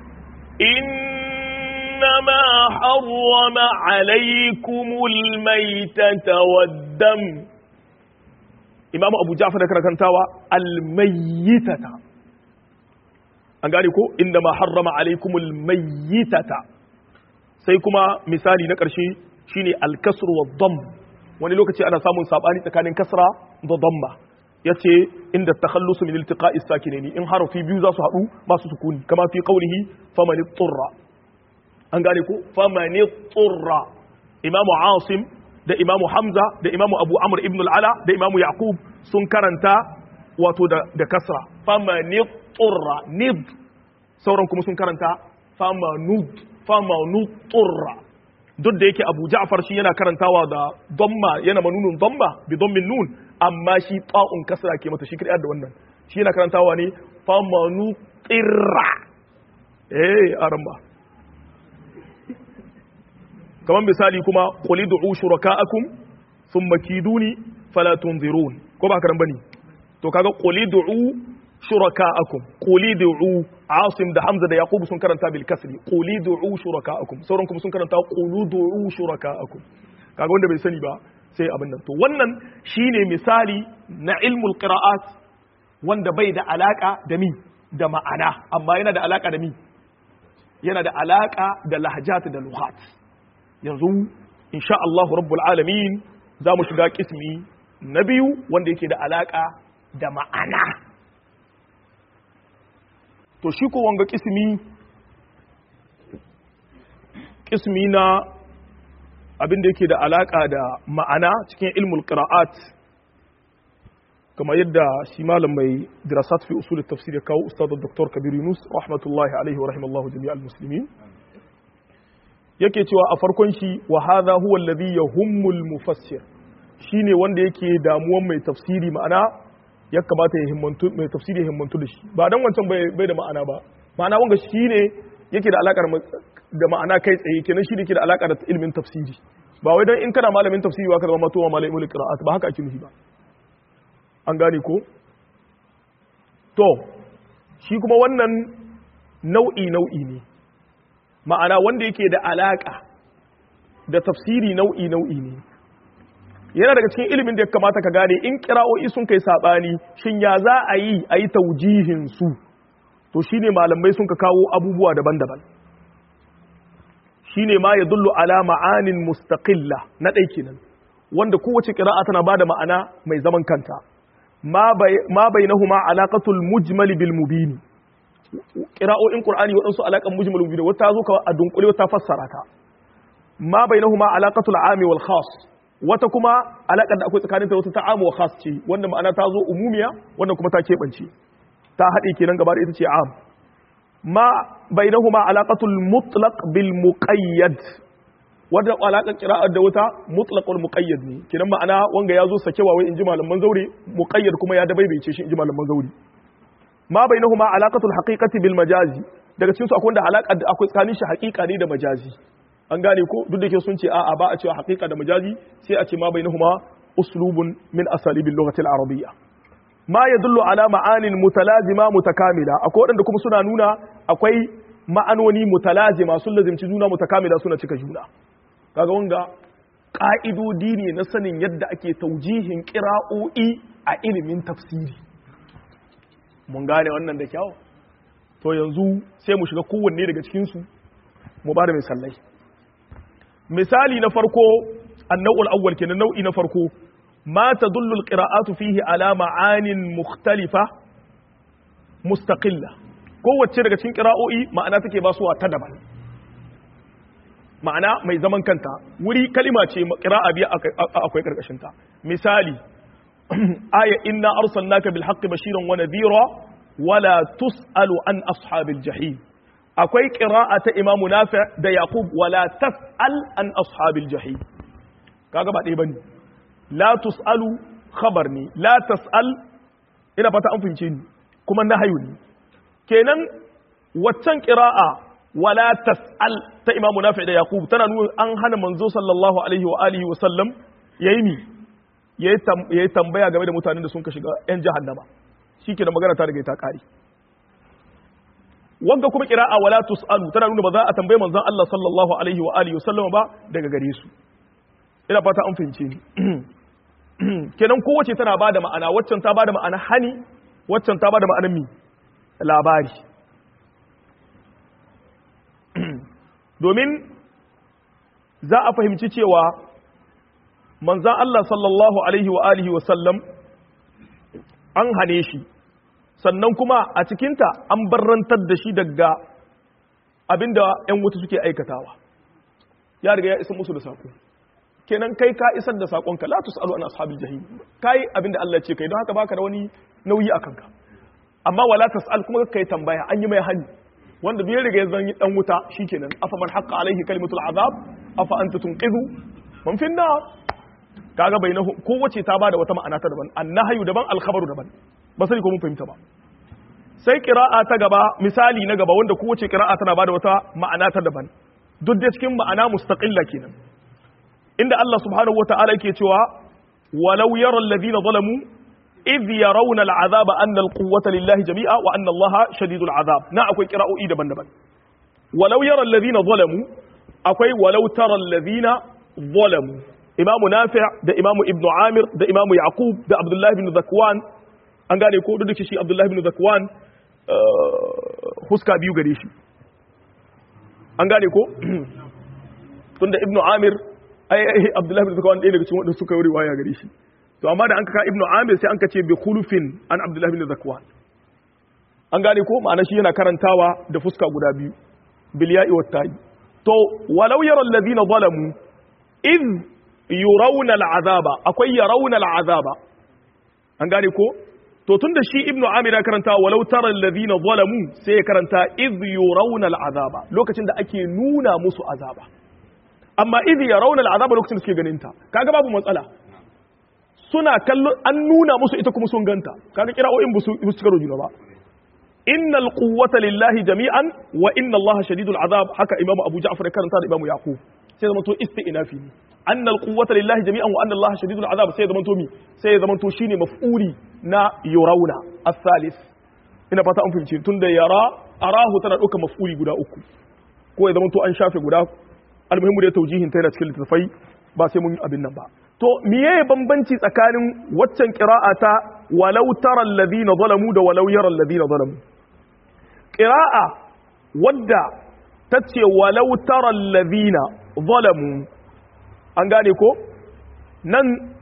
إنما حرم عليكم الميتة والدم imamu abu ja'far da karakantawa almayyitata an gane ko inda ma harrama alaikumul mayyitata sai kuma misali na ƙarshe shine alkasru wa dam wani lokaci ana samun sabani tsakanin kasra da damma yace inda takhallusu min iltiqa'is sakinaini in harafi biyu za su haɗu masu sukuni kama fi qawlihi faman turra an gane ko faman turra imamu asim da imamu hamza da imamu abu amr ibn al'ala da imamu yaqub sun karanta wato da, da kasra famani turra nid sauran kuma sun karanta famanud famanud turra duk da yake abu ja'far shi yana karantawa da damma yana manunun damma bi dammin nun amma shi ta'un kasra ke mata shi kadai da wannan shi yana karantawa ne famanu tirra eh aramba kamar misali kuma qul ud'u shuraka'akum thumma kiduni fala tunzirun ko ba karan bane to kaga qul ud'u shuraka'akum qul ud'u asim da hamza da yaqub sun karanta bil kasri qul ud'u shuraka'akum sauran kuma sun karanta qul ud'u shuraka'akum kaga wanda bai sani ba sai abin nan to wannan shine misali na ilmul qira'at wanda bai da alaka da mi da ma'ana amma yana da alaka da mi yana da alaka da lahjat da lughat yanzu insha Allah rabbul alamin za mu shiga kismi na biyu wanda yake da alaka da ma'ana to shi ko wanga kismi kismi na abin da yake da alaka da ma'ana cikin ilmul qira'at kamar yadda shi malam mai dirasat fi usul tafsir ya kawo ustad dr kabir yunus rahmatullahi alaihi wa rahimallahu jami'al muslimin yake cewa a farkon shi wa hadha huwa alladhi yahummul mufassir shine wanda yake damuwan mai tafsiri ma'ana ya kamata ya himmantu mai tafsiri ya himmantu da shi ba dan wancan bai da ma'ana ba ma'ana wanga shine yake da alakar da ma'ana kai tsaye kenan shi yake da alaka da ilimin tafsiri ba wai dan in kana malamin tafsiri wa ka zama matowa malamin qira'at ba haka ake nufi ba an gane ko to shi kuma wannan nau'i nau'i ne ma'ana wanda yake da alaka da tafsiri nau'i nau'i ne yana daga cikin ilimin da ya kamata ka gane in kira'o'i sun kai sabani shin ya za a yi a yi taujihin su to shine malamai sun ka kawo abubuwa daban-daban shine ma ya dullu ala ma'anin mustaqilla na ɗai kenan wanda kowace kira'a tana bada ma'ana mai zaman kanta ma bainahuma alaqatul mujmal bil mubin qira'o'in qur'ani wadansu alaqan mujmal mubin wata zo ka a dunkule wata fassara ta ma bainahuma alaqatul ami wal khas wata kuma alaqar da akwai tsakanin ta wata ta amu wa khas ce wanda ma'ana ta zo umumiya wanda kuma ta kebance ta hade kenan gaba da ita ce am ma bainahuma alaqatul mutlaq bil muqayyad wadda alaƙar ƙira'ar da wuta mutlaqul muqayyad ne kidan ma'ana wanga ya zo sakewa wai inji malaman zaure muqayyad kuma ya dabaibaice shi inji malaman zaure ma bainahuma alaqatul haqiqati bil majazi daga cikin su akwai da alaƙa da akwai tsakanin shi haqiqa ne da majazi an gane ko duk da ke sun ce a'a ba a cewa haqiqa da majazi sai a ce ma bainahuma uslubun min asalibil lughati al arabiyya ma yadullu ala ma'anin mutalazima mutakamila akwai wadanda kuma suna nuna akwai ma'anoni mutalazima sun lazimci juna mutakamila suna cika juna kaga wanga ƙa'idodi ne na sanin yadda ake taujihin ƙira'o'i a ilimin tafsiri mun gane wannan da kyau to yanzu sai mu shiga kowanne daga cikinsu mu ba da misalai misali na farko annau'ul awwal kenan nau'i na farko ma tadullu alqira'atu fihi ala ma'anin mukhtalifa mustaqilla kowace daga cikin qira'o'i ma'ana take ba suwa ta daban ma'ana mai zaman kanta wuri kalima ce qira'a biya akwai karkashin ta misali aya inna arsalnaka bil haqqi bashiran wa nadhira wala tusalu an ashabil jahim akwai qira'a ta imamu nafi da yaqub wala tasal an ashabil jahim kaga ba dai bane la tusalu khabar ne la tasal ina fata an fince ni kuma nahayu ne kenan waccan qira'a wala tasal ta imamu nafi da yaqub tana nuna an hana manzo sallallahu alaihi wa alihi wa sallam yayi mi yayi tambaya game da mutanen da sun ka shiga yan jahannama shikenan magana ta riga ta kare wanda kuma qira'a wala tusalu tana nuna ba za a tambaye manzon Allah sallallahu alaihi wa alihi wa sallam ba daga gare su ina fata an fahimce ni kenan kowace tana bada ma'ana waccan ta bada ma'ana hani waccan ta bada ma'anar mi labari domin za a fahimci cewa manzan Allah sallallahu alaihi wa alihi wa sallam an hane shi sannan kuma a cikinta an barrantar da shi daga abinda 'yan wuta suke aikatawa ya riga ya isa musu da saƙo kenan kai ka isar da saƙonka la tusalu an ashabil jahim kai abinda Allah ce kai don haka baka da wani nauyi a kanka amma wala tasal kuma kai tambaya an yi mai hani wanda bai riga ya zan dan wuta shikenan afa man haqqa alaihi kalimatul azab afa anta tunqidhu man fi nar kaga bainahu kowace ta bada wata ma'ana ta daban annahyu daban alkhabaru daban ba sai ko mun fahimta ba sai qira'a ta gaba misali na gaba wanda kowace qira'a tana bada wata ma'ana ta daban duk da cikin ma'ana mustaqilla kenan inda Allah subhanahu wata'ala yake cewa walau yara alladhina zalamu idh yarawna al'azaba anna al-quwwata lillahi jami'a wa anna Allah shadidul azab na akwai qira'o'i daban-daban walau yara alladhina zalamu akwai walau tara alladhina zalamu imamu nafi' da imamu ibn amir da imamu yaqub da abdullahi ibn zakwan an gane ko duk shi abdullahi ibn zakwan huska biyu gare shi an gane ko tunda ibn amir ai abdullahi ibn zakwan ɗaya daga cikin wanda suka yi riwaya gare shi to amma da an ka ibn amir sai an ka ce bi khulufin an abdullahi ibn zakwan an gane ko ma'ana shi yana karantawa da fuska guda biyu bil ya'i wat ta'i to walau yara alladhina zalamu id yurawna al'azaba akwai yarawna al'azaba an gane ko to tunda shi ibnu amir ya karanta walau tara alladhina zalamu sai ya karanta id yurawna al'azaba lokacin da ake nuna musu azaba amma id yarawna al'azaba lokacin da suke ganin ta kaga babu matsala suna kallon an nuna musu ita kuma sun ganta kaga kira'o'in bu su cika juna ba innal quwwata lillahi jami'an wa inna allaha shadidul azab haka imamu abu ja'far ya karanta da imamu yaqub sai zama to isti'nafi ne annal quwwata lillahi jami'an wa anna allaha shadidul azab sai zama to mi sai zama to shine maf'uli na yurawna as-salis ina fata an fahimci tunda yara arahu tana dauka maf'uli guda uku ko ya zama to an shafe guda almuhimmu da taujihin ta yana cikin littafai ba sai mun yi abin nan ba to miye bambanci tsakanin waccan qira'a ta walau tara alladhina zalamu da walau yara alladhina zalamu qira'a wadda tace walau tara alladhina zalamu an gane ko nan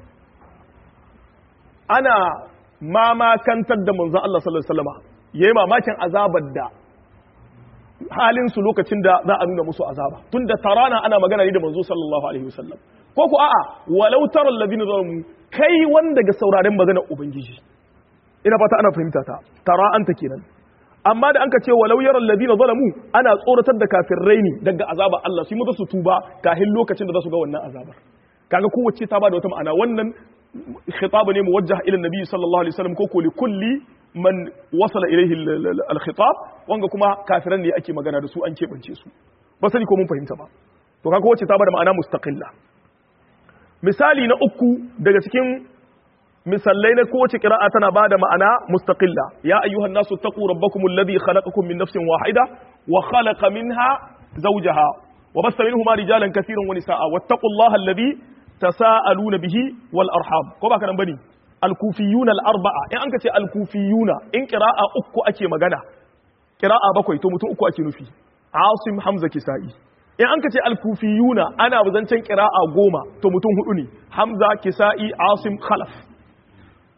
ana mamakantar da manzon Allah sallallahu alaihi wasallam yayi mamakin azabar da halin su lokacin da za a nuna musu azaba tunda tarana ana magana ne da manzo sallallahu alaihi wasallam ko ku a'a walau tara alladhina zalamu kai wanda ga sauraren magana ubangiji ina fata ana fahimta ta tara anta kenan amma da anka ce walau yara alladhina zalamu ana tsoratar da kafirai ne daga azaba Allah su yi mutu su tuba kahin lokacin da za su ga wannan azabar kaga kowace ta bada wata ma'ana wannan khitab ne muwajjah ila nabi sallallahu alaihi wasallam ko ko li kulli man wasala ilayhi al khitab wanga kuma kafiran ne ake magana da su an kebance su ba sani ko mun fahimta ba to kaga kowace ta bada ma'ana mustaqilla misali na uku daga cikin misallai na kowace kira'a tana ba da ma'ana mustaqilla ya ayyuhan nasu taqu rabbakum alladhi khalaqakum min nafsin wahida wa khalaqa minha zawjaha wa basta minhuma rijalan katiran wa nisaa wattaqullaha alladhi tasaaluna bihi wal arham ko ba kana bane al-kufiyuna al-arba'a in an ka ce al-kufiyuna in qira'a uku ake magana qira'a bakwai to mutum uku ake nufi asim hamza kisa'i in an ka ce al-kufiyuna ana zancen qira'a goma to mutum hudu ne hamza kisa'i asim khalaf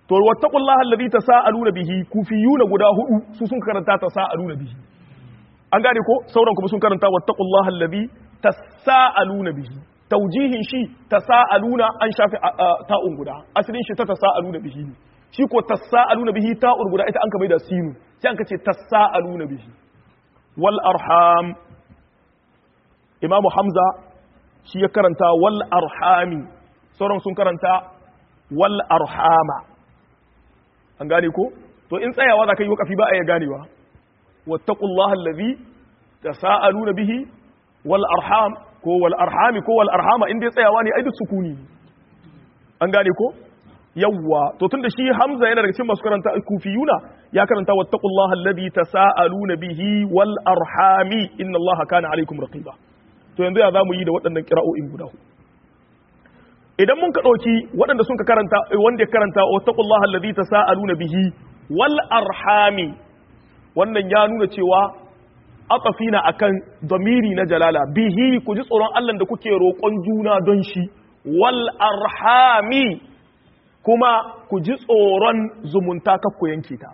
to wattaqullaha alladhi tasaaluna bihi kufiyuna guda hudu su sun karanta tasaaluna bihi an gane ko sauran kuma sun karanta wattaqullaha alladhi tasaaluna bihi taujihin shi tasaaluna an shafi ta'un guda asalin shi ta tasaaluna bihi ne shi ko tasaaluna bihi ta'un guda ita an ka mai da sinu sai an ka ce tasaaluna bihi wal arham imamu hamza shi ya karanta wal arhami sauran sun karanta wal arhama an gane ko to in tsayawa za ka yi wakafi ba a ya ganewa wattaqullaha allazi tasaaluna bihi wal arham ko wal arhami ko wal arhama in dai tsayawa ne ai duk sukuni an gane ko yawwa to tunda shi hamza yana daga cikin masu karanta kufiyuna ya karanta wattaqullaha allazi tasaaluna bihi wal arhami inna allaha kana alaikum raqiba to yanzu ya zamu yi da waɗannan kira'o'in guda huɗu idan mun ka ɗauki waɗanda sun ka karanta wanda ya karanta wattaqullaha allazi tasaaluna bihi wal arhami wannan ya nuna cewa atafina akan damiri na jalala bihi ku ji tsoron Allah da kuke roƙon juna don shi wal arhami kuma ku ji tsoron zumunta kakku yanke ta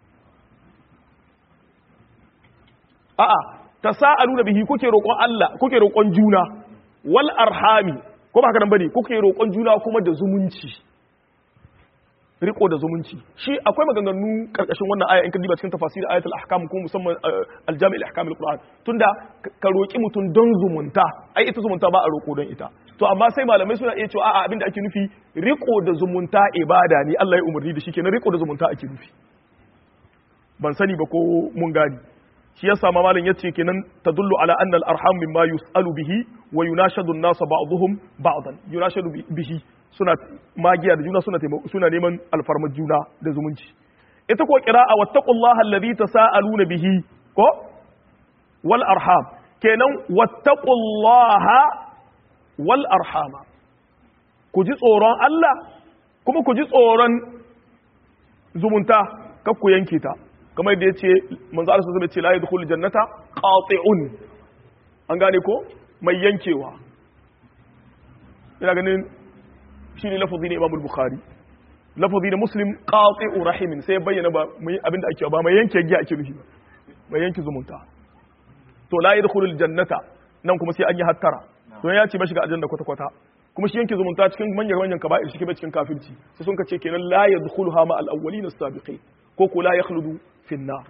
a'a tasaaluna bihi kuke roƙon Allah kuke roƙon juna wal arhami ko ba haka nan bane kuke roƙon juna kuma da zumunci riko da zumunci shi akwai maganganu karkashin wannan aya in ka diba cikin tafasir ayatul ahkam ko musamman aljami al-ahkam al-qur'an tunda ka roki mutum don zumunta ai ita zumunta ba a roko don ita to amma sai malamai suna iya cewa a'a abinda ake nufi riko da zumunta ibada ne Allah ya umarni da shi kenan riko da zumunta ake nufi ban sani ba ko mun gani shi yasa ma malam yace kenan tadullu ala anna al-arham mimma yus'alu bihi wa yunashadu an-nas ba'dhum ba'dan yunashadu bihi suna magiya da juna suna suna neman alfarmar juna da zumunci ita ko qira'a wattaqullaha alladhi tasaaluna bihi ko wal arham kenan wattaqullaha wal arhama ku ji tsoron Allah kuma ku ji tsoron zumunta kar ku yanke ta kamar da yace manzo Allah sallallahu alaihi wasallam ya ce la yadkhulul jannata qati'un an gane ko mai yankewa ina ganin shi ne lafazi ne imamul bukhari lafazi ne muslim qati'u rahimin sai bayyana ba mai abinda ake ba mai yanke giya ake nufi ba mai yanke zumunta to la yadkhulul jannata nan kuma sai an yi hattara don ya ce ba shiga aljanna kwata kwata kuma shi yanke zumunta cikin manyan manyan kaba'ir shi ke cikin kafirci sai sun kace kenan la yadkhuluha ma al-awwalin as-sabiqin ko ko la yakhludu fi an-nar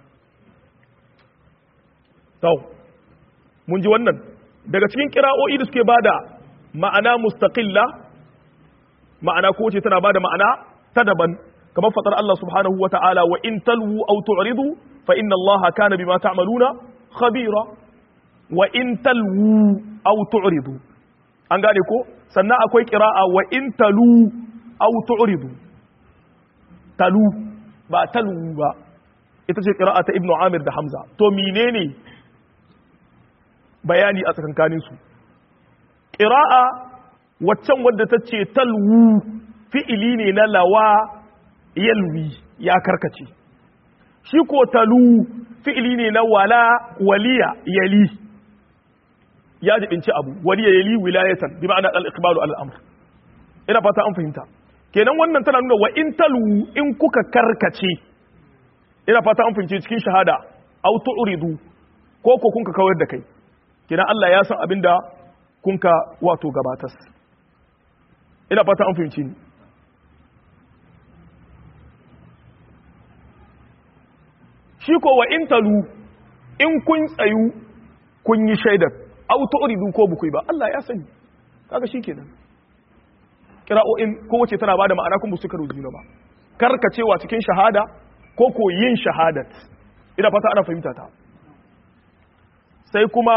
to mun ji wannan daga cikin kira'o'i da suke bada ma'ana mustaqilla ma'ana ko ce tana bada ma'ana ta daban kamar fatar Allah subhanahu wa ta'ala wa in talwu aw tu'ridu fa inna Allah kana bima ta'maluna khabira wa in talwu aw tu'ridu an gane ko sannan akwai qira'a wa in talu aw tu'ridu talu ba talu ba ita ce qira'a ta Ibn Amir da Hamza to menene bayani a tsakankanin su qira'a waccan wadda ta ce talwu fi'ili ne na lawa yalwi ya karkace shi ko talu fi'ili ne na wala waliya yali ya jibinci abu waliya yali wilayatan bi ma'ana al-iqbalu al-amr ina fata an fahimta kenan wannan tana nuna wa in talwu in kuka karkace ina fata an fahimce cikin shahada aw tu'ridu ko ko kun ka kawar da kai kenan Allah ya san abinda kun ka wato gabatas ina fata an fahimci ni shi ko wa in talu in kun tsayu kun yi shaidar auto uridu ko bukui ba Allah ya sani kaga shikenan kira'o'in kowace tana bada ma'ana kun suka rujuna ba karkacewa cikin shahada ko ko yin shahadat ina fata ana fahimta ta sai kuma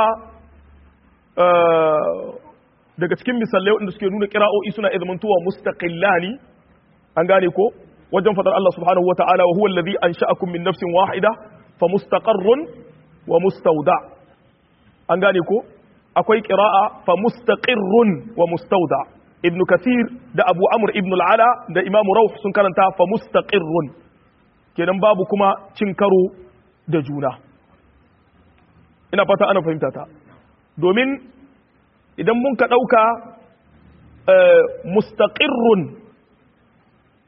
daga cikin misalai waɗanda suke nuna kira'o'i suna izmantowa mustaqillani an gane ko wajen fadar Allah subhanahu wata'ala wa huwa alladhi ansha'akum min nafsin wahida fa mustaqarrun wa mustawda an gane ko akwai qira'a fa mustaqirrun wa mustawda ibn kathir da abu amr ibn al-ala da imam rawh sun karanta fa mustaqirrun kenan babu kuma cin karo da juna ina fata ana fahimta ta domin idan mun ka ɗauka mustaqirrun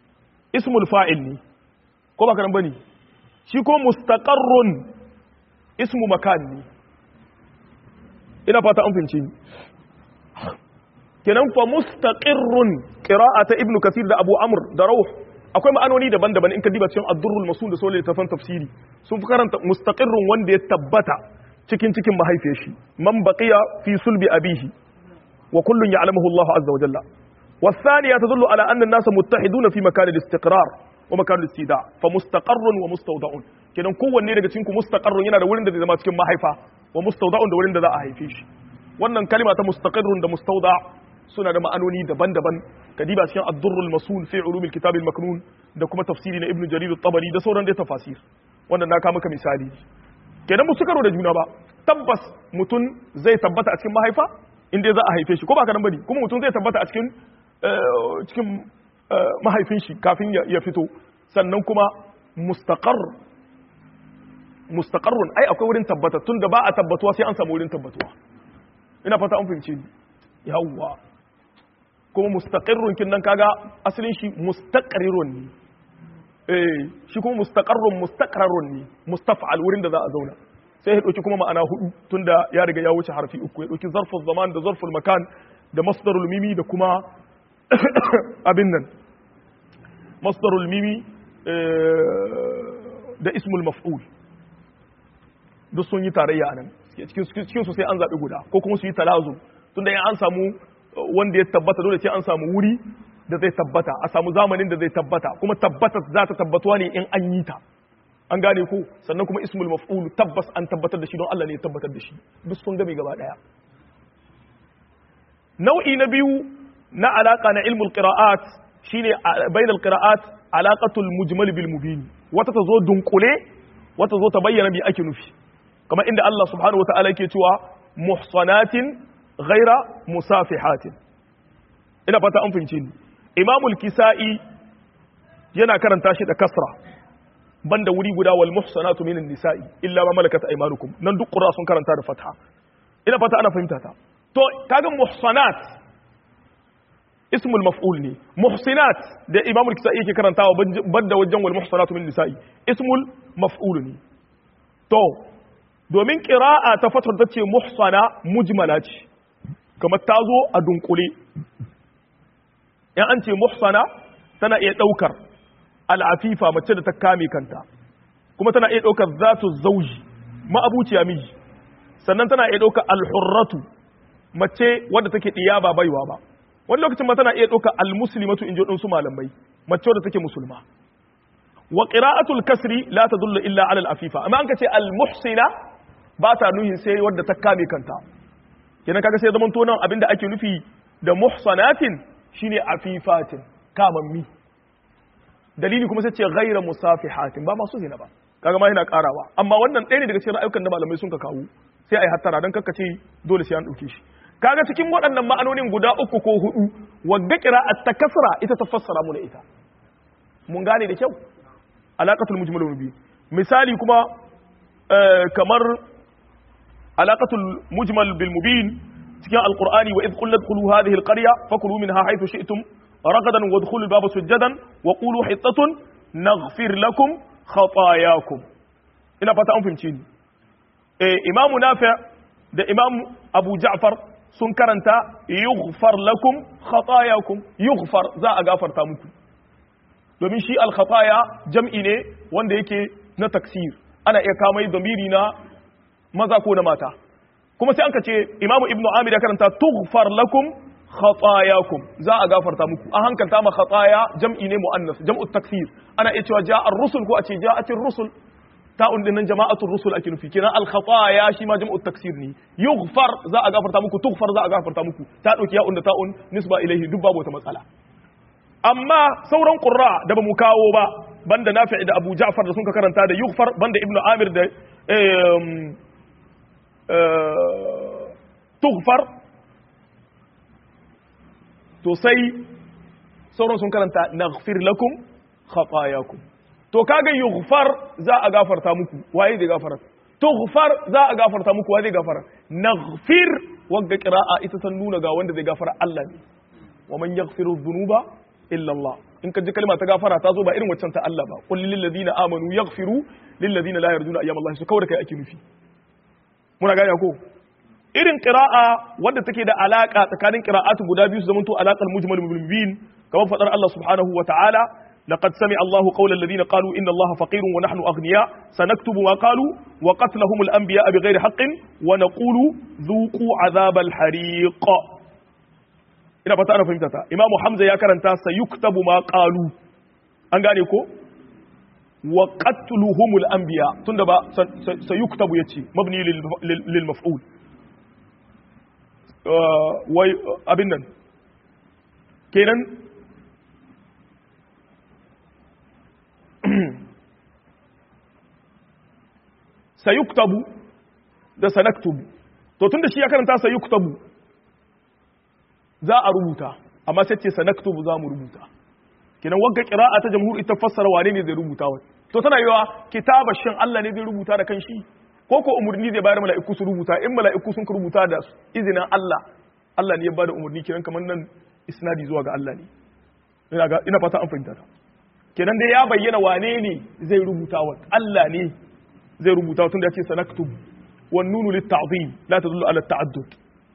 ismul fa'il ne ko ba karan bane shi ko mustaqarrun ismu makan ne ina fata an fince ni kenan fa mustaqirrun qira'ata ibnu kathir da abu amr da rauh akwai ma'anoni daban-daban in ka diba cikin ad-durrul masul da sole tafan tafsiri sun fi karanta mustaqirrun wanda ya tabbata cikin cikin mahaifiyar shi man baqiya fi sulbi abihi wa kullun ya'lamuhu Allah azza wa jalla والثانية تدل على أن الناس متحدون في مكان الاستقرار ومكان الاستيداع فمستقر ومستودع kenan kowanne daga cikin ku mustaqarrun yana da wurin da zai zama cikin mahaifa wa mustawda'un da wurin da za a haife shi wannan kalima ta mustaqirrun da mustawda suna da ma'anoni daban-daban kadiba cikin ad-durrul masul fi ulumil kitab al-maknun da kuma tafsiri na ibnu jarir at-tabari da sauran da tafasir wannan na ka maka misali kenan mu suka da juna ba tabbas mutum zai tabbata a cikin mahaifa in dai za a haife shi ko ba ka nan bane kuma mutum zai tabbata a cikin cikin mahaifin shi kafin ya fito sannan kuma mustaqar mustaqarrun ai akwai wurin tabbata tun da ba a tabbatuwa sai an samu wurin tabbatuwa ina fata an fahimce ni yawwa kuma mustaqirrun kin nan kaga asalin shi mustaqrirun ne eh shi kuma mustaqarrun mustaqrarun ne mustaf'al wurin da za a zauna sai ya dauki kuma ma'ana hudu tunda ya riga ya wuce harfi uku ya dauki zarful zaman da zarful makan da masdarul mimi da kuma abin nan masdarul mimi da ismul maf'ul duk sun yi tarayya a nan cikin su sai an zaɓi guda ko kuma su yi talazo tunda in an samu wanda ya tabbata dole sai an samu wuri da zai tabbata a samu zamanin da zai tabbata kuma tabbata za ta tabbatuwa ne in an yi ta an gane ko sannan kuma ismul maf'ul tabbas an tabbatar da shi don Allah ne ya tabbatar da shi duk sun game gaba daya nau'i na biyu na alaka na ilmul qira'at shine bainal qira'at alaqatul mujmal bil mubin wata ta zo dunkule wata zo ta bayyana bi ake nufi kamar inda Allah subhanahu wataala yake cewa muhsanatin ghaira musafihatin ina fata an fahimce ni imamul kisa'i yana karanta shi da kasra banda wuri guda wal muhsanatu minan nisa'i illa ma malakat aymanukum nan duk qur'a sun karanta da fatha ina fata ana fahimta ta to kaga muhsanat ismul maf'ul ne muhsinat da imamul kisa'i yake karantawa banda wajen wal muhsanatu min nisa'i ismul maf'ul ne to domin qira'a ta fatar ta ce muhsana mujmala ce kamar ta zo a dunkule in an ce muhsana tana iya daukar al'afifa mace da ta kame kanta kuma tana iya daukar zatu zauji ma'abuciya miji sannan tana iya daukar alhurratu mace wadda take diya ba baiwa ba wani lokacin ma tana iya ɗauka almuslimatu in ji waɗansu malamai mace wadda take musulma wa qira'atul kasri la tadullu illa ala al-afifa amma an ka ce al-muhsina ba ta nuhin sai wadda ta kame kanta kenan kaga sai zaman to nan abinda ake nufi da muhsanatin shine afifatin kamammi dalili kuma sai ce ghayra musafihatin ba masu zina ba kaga ma yana karawa amma wannan ɗaya ne daga cikin ra'ayukan da malamai sun ka kawo sai ai hattara dan kakkace dole sai an ɗauke shi kaga cikin waɗannan ma'anonin guda uku ko hudu wadda qira'at ta kasra ita ta fassara mu da ita mun gane da kyau alaqatul mujmal bi misali kuma kamar alaqatul mujmal bil mubin cikin alqur'ani wa id qul ladkhulu hadhihi alqarya fakulu minha haythu shi'tum ragadan wadkhulu albaba sujadan wa qulu hitatun naghfir lakum khatayakum ina fata an fahimci ni eh imamu nafi' da imam abu ja'far sun karanta yughfar lakum khatayakum yughfar za a gafarta muku domin shi al-khataya jam'i ne wanda yake na taksir ana iya kamai damiri na maza ko na mata kuma sai an ka ce imamu ibnu amir ya karanta tughfar lakum khatayakum za a gafarta muku an hankalta ma khataya jam'i ne muannas jam'u taksir ana iya cewa ja'a ar-rusul ko a ce ja'atir rusul ta'un dinnan jama'atul rusul ake nufi kenan al khataya shi ma jam'u taksir ne yughfar za a gafarta muku tughfar za a gafarta muku ta dauki ya'un da ta'un nisba ilaihi duk babu wata matsala amma sauran qurra da bamu kawo ba banda nafi' da abu ja'far da sun ka karanta da yughfar banda ibnu amir da tughfar to sai sauran sun karanta naghfir lakum khatayakum to kaga yughfar za a gafarta muku waye zai gafara tughfar za a gafarta muku waye zai gafara naghfir wagga qira'a ita ta nuna ga wanda zai gafara Allah ne wa man yaghfiru dhunuba illa Allah in ka ji kalma ta gafara ta zo ba irin waccan ta Allah ba qul lil ladina amanu yaghfiru lil ladina la yarjuna ayyam Allah su kawai da kai ake nufi muna gane ko irin qira'a wadda take da alaka tsakanin qira'atu guda biyu su zamanto alaqal mujmal bil mubin kamar fadar Allah subhanahu wa ta'ala لقد سمع الله قول الذين قالوا إن الله فقير ونحن أغنياء سنكتب ما قالوا وقتلهم الأنبياء بغير حق ونقول ذوقوا عذاب الحريق ina fata ana fahimta ta imamu hamza ya karanta sayuktabu ma qalu an gane ko wa qatluhumul anbiya tunda ba sayuktabu yace mabni lil maf'ul wai abin nan kenan sayuktabu da sanaktubu to tunda shi ya karanta sayuktabu za a rubuta amma sai ce sanaktubu za mu rubuta kinan wagga qira'a ta jamhur ita fassara wane ne zai rubuta wa to tana yiwa kitaba shin Allah ne zai rubuta da kanshi ko ko umurni zai bayar mala'iku su rubuta in mala'iku sun rubuta da izinin Allah Allah ne ya bada umurni kinan kamar nan isnadi zuwa ga Allah ne ina ga ina fata an fahimta ta kenan dai ya bayyana wane ne zai rubuta wa Allah ne zai rubuta tun da ya ce sanaktubu wan nunu lit ta'zim la tadullu ala ta'addud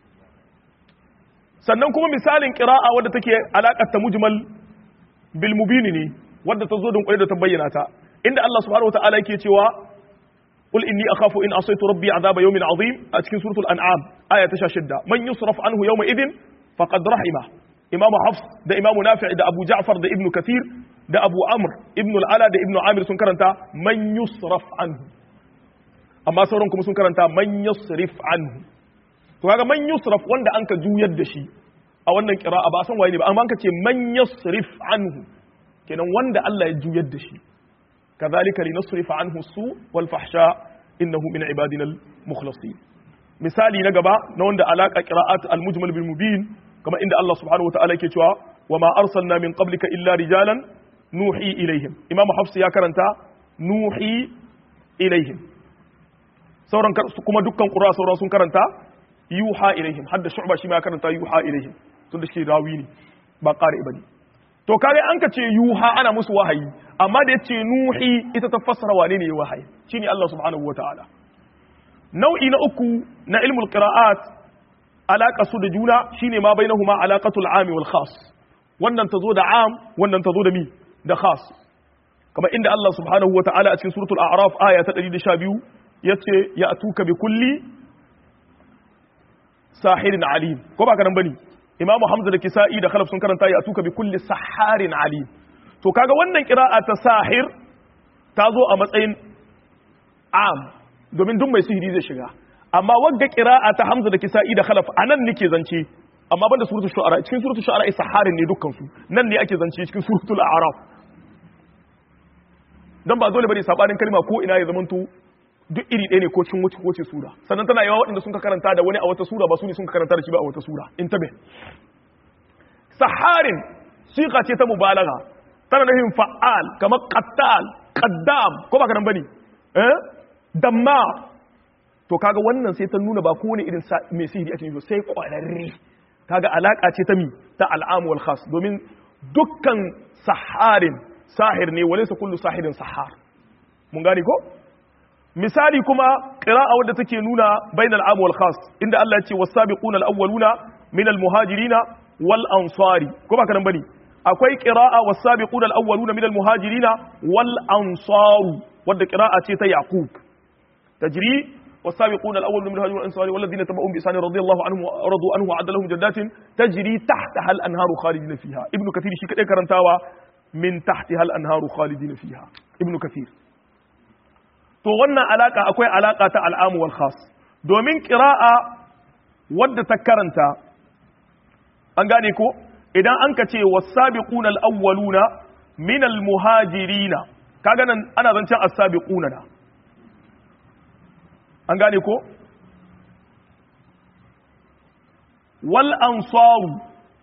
sannan kuma misalin ƙira'a wadda take alaƙar ta mujmal bil mubini ne wadda ta zo don ƙwai da ta bayyana ta inda Allah subhanahu wataala yake cewa qul inni akhafu in asaytu rabbi azaba yawmin azim a cikin suratul an'am aya ta 16 man yusraf anhu yawma idin faqad rahima imamu hafs da imamu nafi' da abu ja'far da ibnu kathir da abu amr ibnu al-ala da ibnu amir sun karanta man yusraf anhu amma sauran kuma sun karanta man yusrif anhu to kaga man yusraf wanda an ka juyar da shi a wannan qira'a ba san waye ne ba amma an ka ce man yusrif anhu kenan wanda Allah ya juyar da shi kadhalika linusrif anhu su wal fahsha innahu min ibadina al mukhlasin misali na gaba na wanda alaka qira'at al mujmal bil mubin kama inda Allah subhanahu wataala yake cewa wa ma arsalna min qablika illa rijalan nuhi ilaihim imam hafs ya karanta nuhi ilaihim sauran kuma dukkan qura sauran sun karanta yuha ilaihim hadda shu'ba shi ma karanta yuha ilaihim tun da shi rawi ne ba qari bane to kare an ka ce yuha ana musu wahayi amma da yace nuhi ita ta fassara wane ne wahayi shine Allah subhanahu wataala nau'i na uku na ilmul qira'at alaka su da juna shine ma bainahuma alaqatul am wal khas wannan tazo da am wannan tazo da mi da khas kamar inda Allah subhanahu wataala a cikin suratul a'raf aya ta 112 yace ya atuka bi kulli sahirin alim ko ba kanan bane imamu hamza da kisa'i da khalaf sun karanta ya atuka bi kulli saharin alim to kaga wannan qira'a ta sahir ta zo a matsayin am domin duk mai sihiri zai shiga amma wagga qira'a ta hamza da kisa'i da khalaf anan nake zance amma banda suratul shu'ara cikin suratul shu'ara saharin ne dukkan su nan ne ake zance cikin suratul a'raf dan ba dole bane sabanin kalma ko ina ya zamanto duk iri ɗaya ne ko cin wuce ko ce sura sannan tana yawa waɗanda sun ka karanta da wani a wata sura ba su ne sun ka karanta da shi ba a wata sura in tabe saharin siqa ce ta mubalaga tana nufin fa'al kamar qattal qaddam ko ba karan bane eh damma to kaga wannan sai ta nuna ba kowane irin mai sihiri ake yi sai kwararre kaga alaka ce ta mi ta al'am wal khas domin dukkan saharin sahir ne walaysa kullu sahirin sahar mun gane ko misali kuma qira'a wadda take nuna bainal am wal khas inda Allah ya ce was-sabiquna al-awwaluna min al-muhajirina wal ansari ko ba kanan bane akwai qira'a was-sabiquna al-awwaluna min al-muhajirina wal ansaru wadda qira'a ce ta yaqub tajri was-sabiquna al-awwaluna min al-muhajirina wal ansari walladhina tabi'uhum bi ihsan radiyallahu anhum wa radu anhu wa adalahum jannatin tajri tahtaha al-anharu khalidina fiha ibnu kathir shi kadai karantawa min tahtiha al-anharu khalidina fiha ibnu kathir to wannan alaka akwai alaka ta al'amu wal khas domin qira'a wadda ta karanta an gane ko idan an ka ce was-sabiquna al-awwaluna min al-muhajirina kaga nan ana zancen as-sabiquna na an gane ko wal ansaru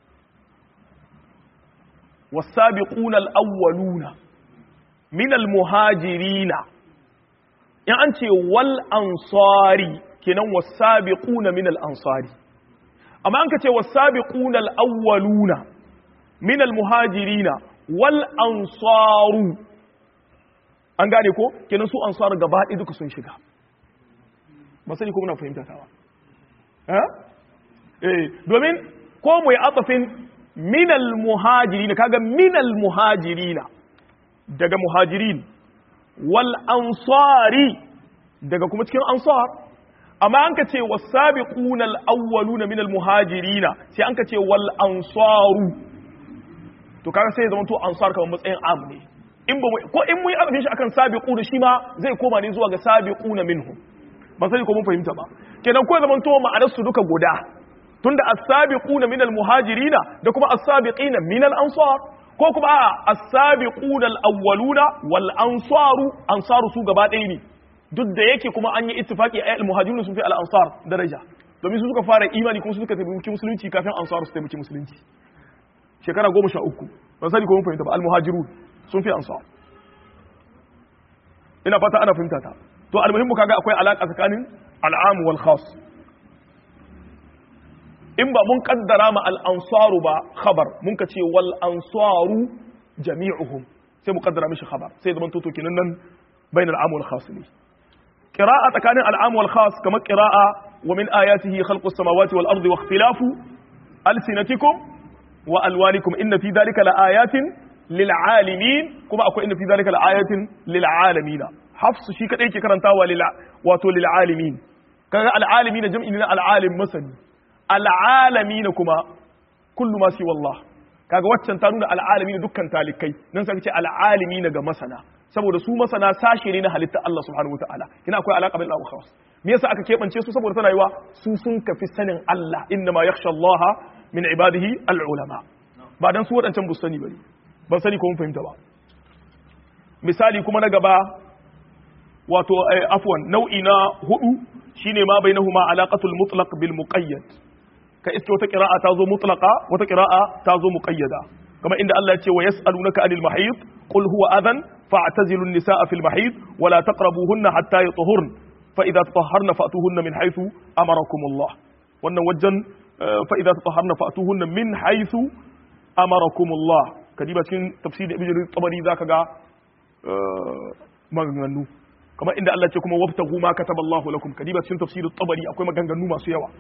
was-sabiquna al-awwaluna min al-muhajirina in an ce wal ansari kenan wasabiquna min al ansari amma an ka ce wasabiquna al awwaluna min al muhajirina wal ansaru an gane ko kenan su ansar gaba ɗaya duka sun shiga ba sani ko muna fahimta ta ba eh domin ko mu yi atafin minal muhajirina kaga minal muhajirina daga muhajirin wal ansari daga kuma cikin ansar amma an ka ce wasabiquna al-awwaluna min al-muhajirina sai an ka ce wal ansaru to kaga sai zama to ansar kamar matsayin am ne in ba ko in mun yi shi akan sabiquna shi ma zai koma ne zuwa ga sabiquna minhum ba sai ko mun fahimta ba kenan ko zaman to ma'anar su duka guda tunda as-sabiquna min al-muhajirina da kuma as-sabiqina min al-ansar ko kuma a as-sabiquna al-awwaluna wal ansaru ansaru su gaba ɗaya ne duk da yake kuma an yi ittifaki a al-muhajirun sun fi al-ansar daraja domin su suka fara imani kuma su suka taimaki musulunci kafin ansaru su taimaki musulunci shekara goma sha uku ban sani ko mun fahimta ba al-muhajirun sun fi ansar ina fata ana fahimta ta to al-muhimmu kaga akwai alaka tsakanin al-am wal khas in ba mun kaddara ma al-ansaru ba khabar mun ka ce wal ansaru jami'uhum sai mu kaddara mishi khabar sai zaman toto kinan nan bainal am wal khas ne qira'a tsakanin al-am wal khas kamar qira'a wa min ayatihi khalqus samawati wal ardi wa ikhtilafu alsinatikum wa alwanikum inna fi dhalika la ayatin lil alamin kuma akwai inna fi dhalika la ayatin lil alamin hafs shi kadai ke karantawa lil wato lil alamin kaga al alamin jam'i na al alim masani al'alami na kuma kullu ma si wallah kaga waccan ta nuna al'alami na dukkan talikai nan sai ce al'alimi na ga masana saboda su masana sashe ne na halitta Allah subhanahu wataala kina akwai alaka bil khawas me yasa aka kebance su saboda tana yiwa su sun kafi sanin Allah inna ma yakhsha Allah min ibadihi al ulama ba dan su wadancan bu sani bane ban sani ko mun fahimta ba misali kuma na gaba wato afwan nau'i na hudu shine ma bainahuma alaqatul mutlaq bil muqayyad ka iske wata qira'a ta zo mutlaqa wata qira'a ta zo muqayyada kama inda Allah ya ce wa yas'alunaka anil mahid qul huwa adhan fa'tazilu an-nisaa fil mahid wa la taqrabuhunna hatta yatahurn fa idza tatahharna fa'tuhunna min haythu amarakum Allah wannan wajen fa idza tatahharna fa'tuhunna min haythu amarakum Allah kadiba cikin tafsir ibn jarir tabari zaka ga maganganu kamar inda Allah ce kuma wabtagu ma kataballahu lakum kadiba cikin tafsir tabari akwai maganganu masu yawa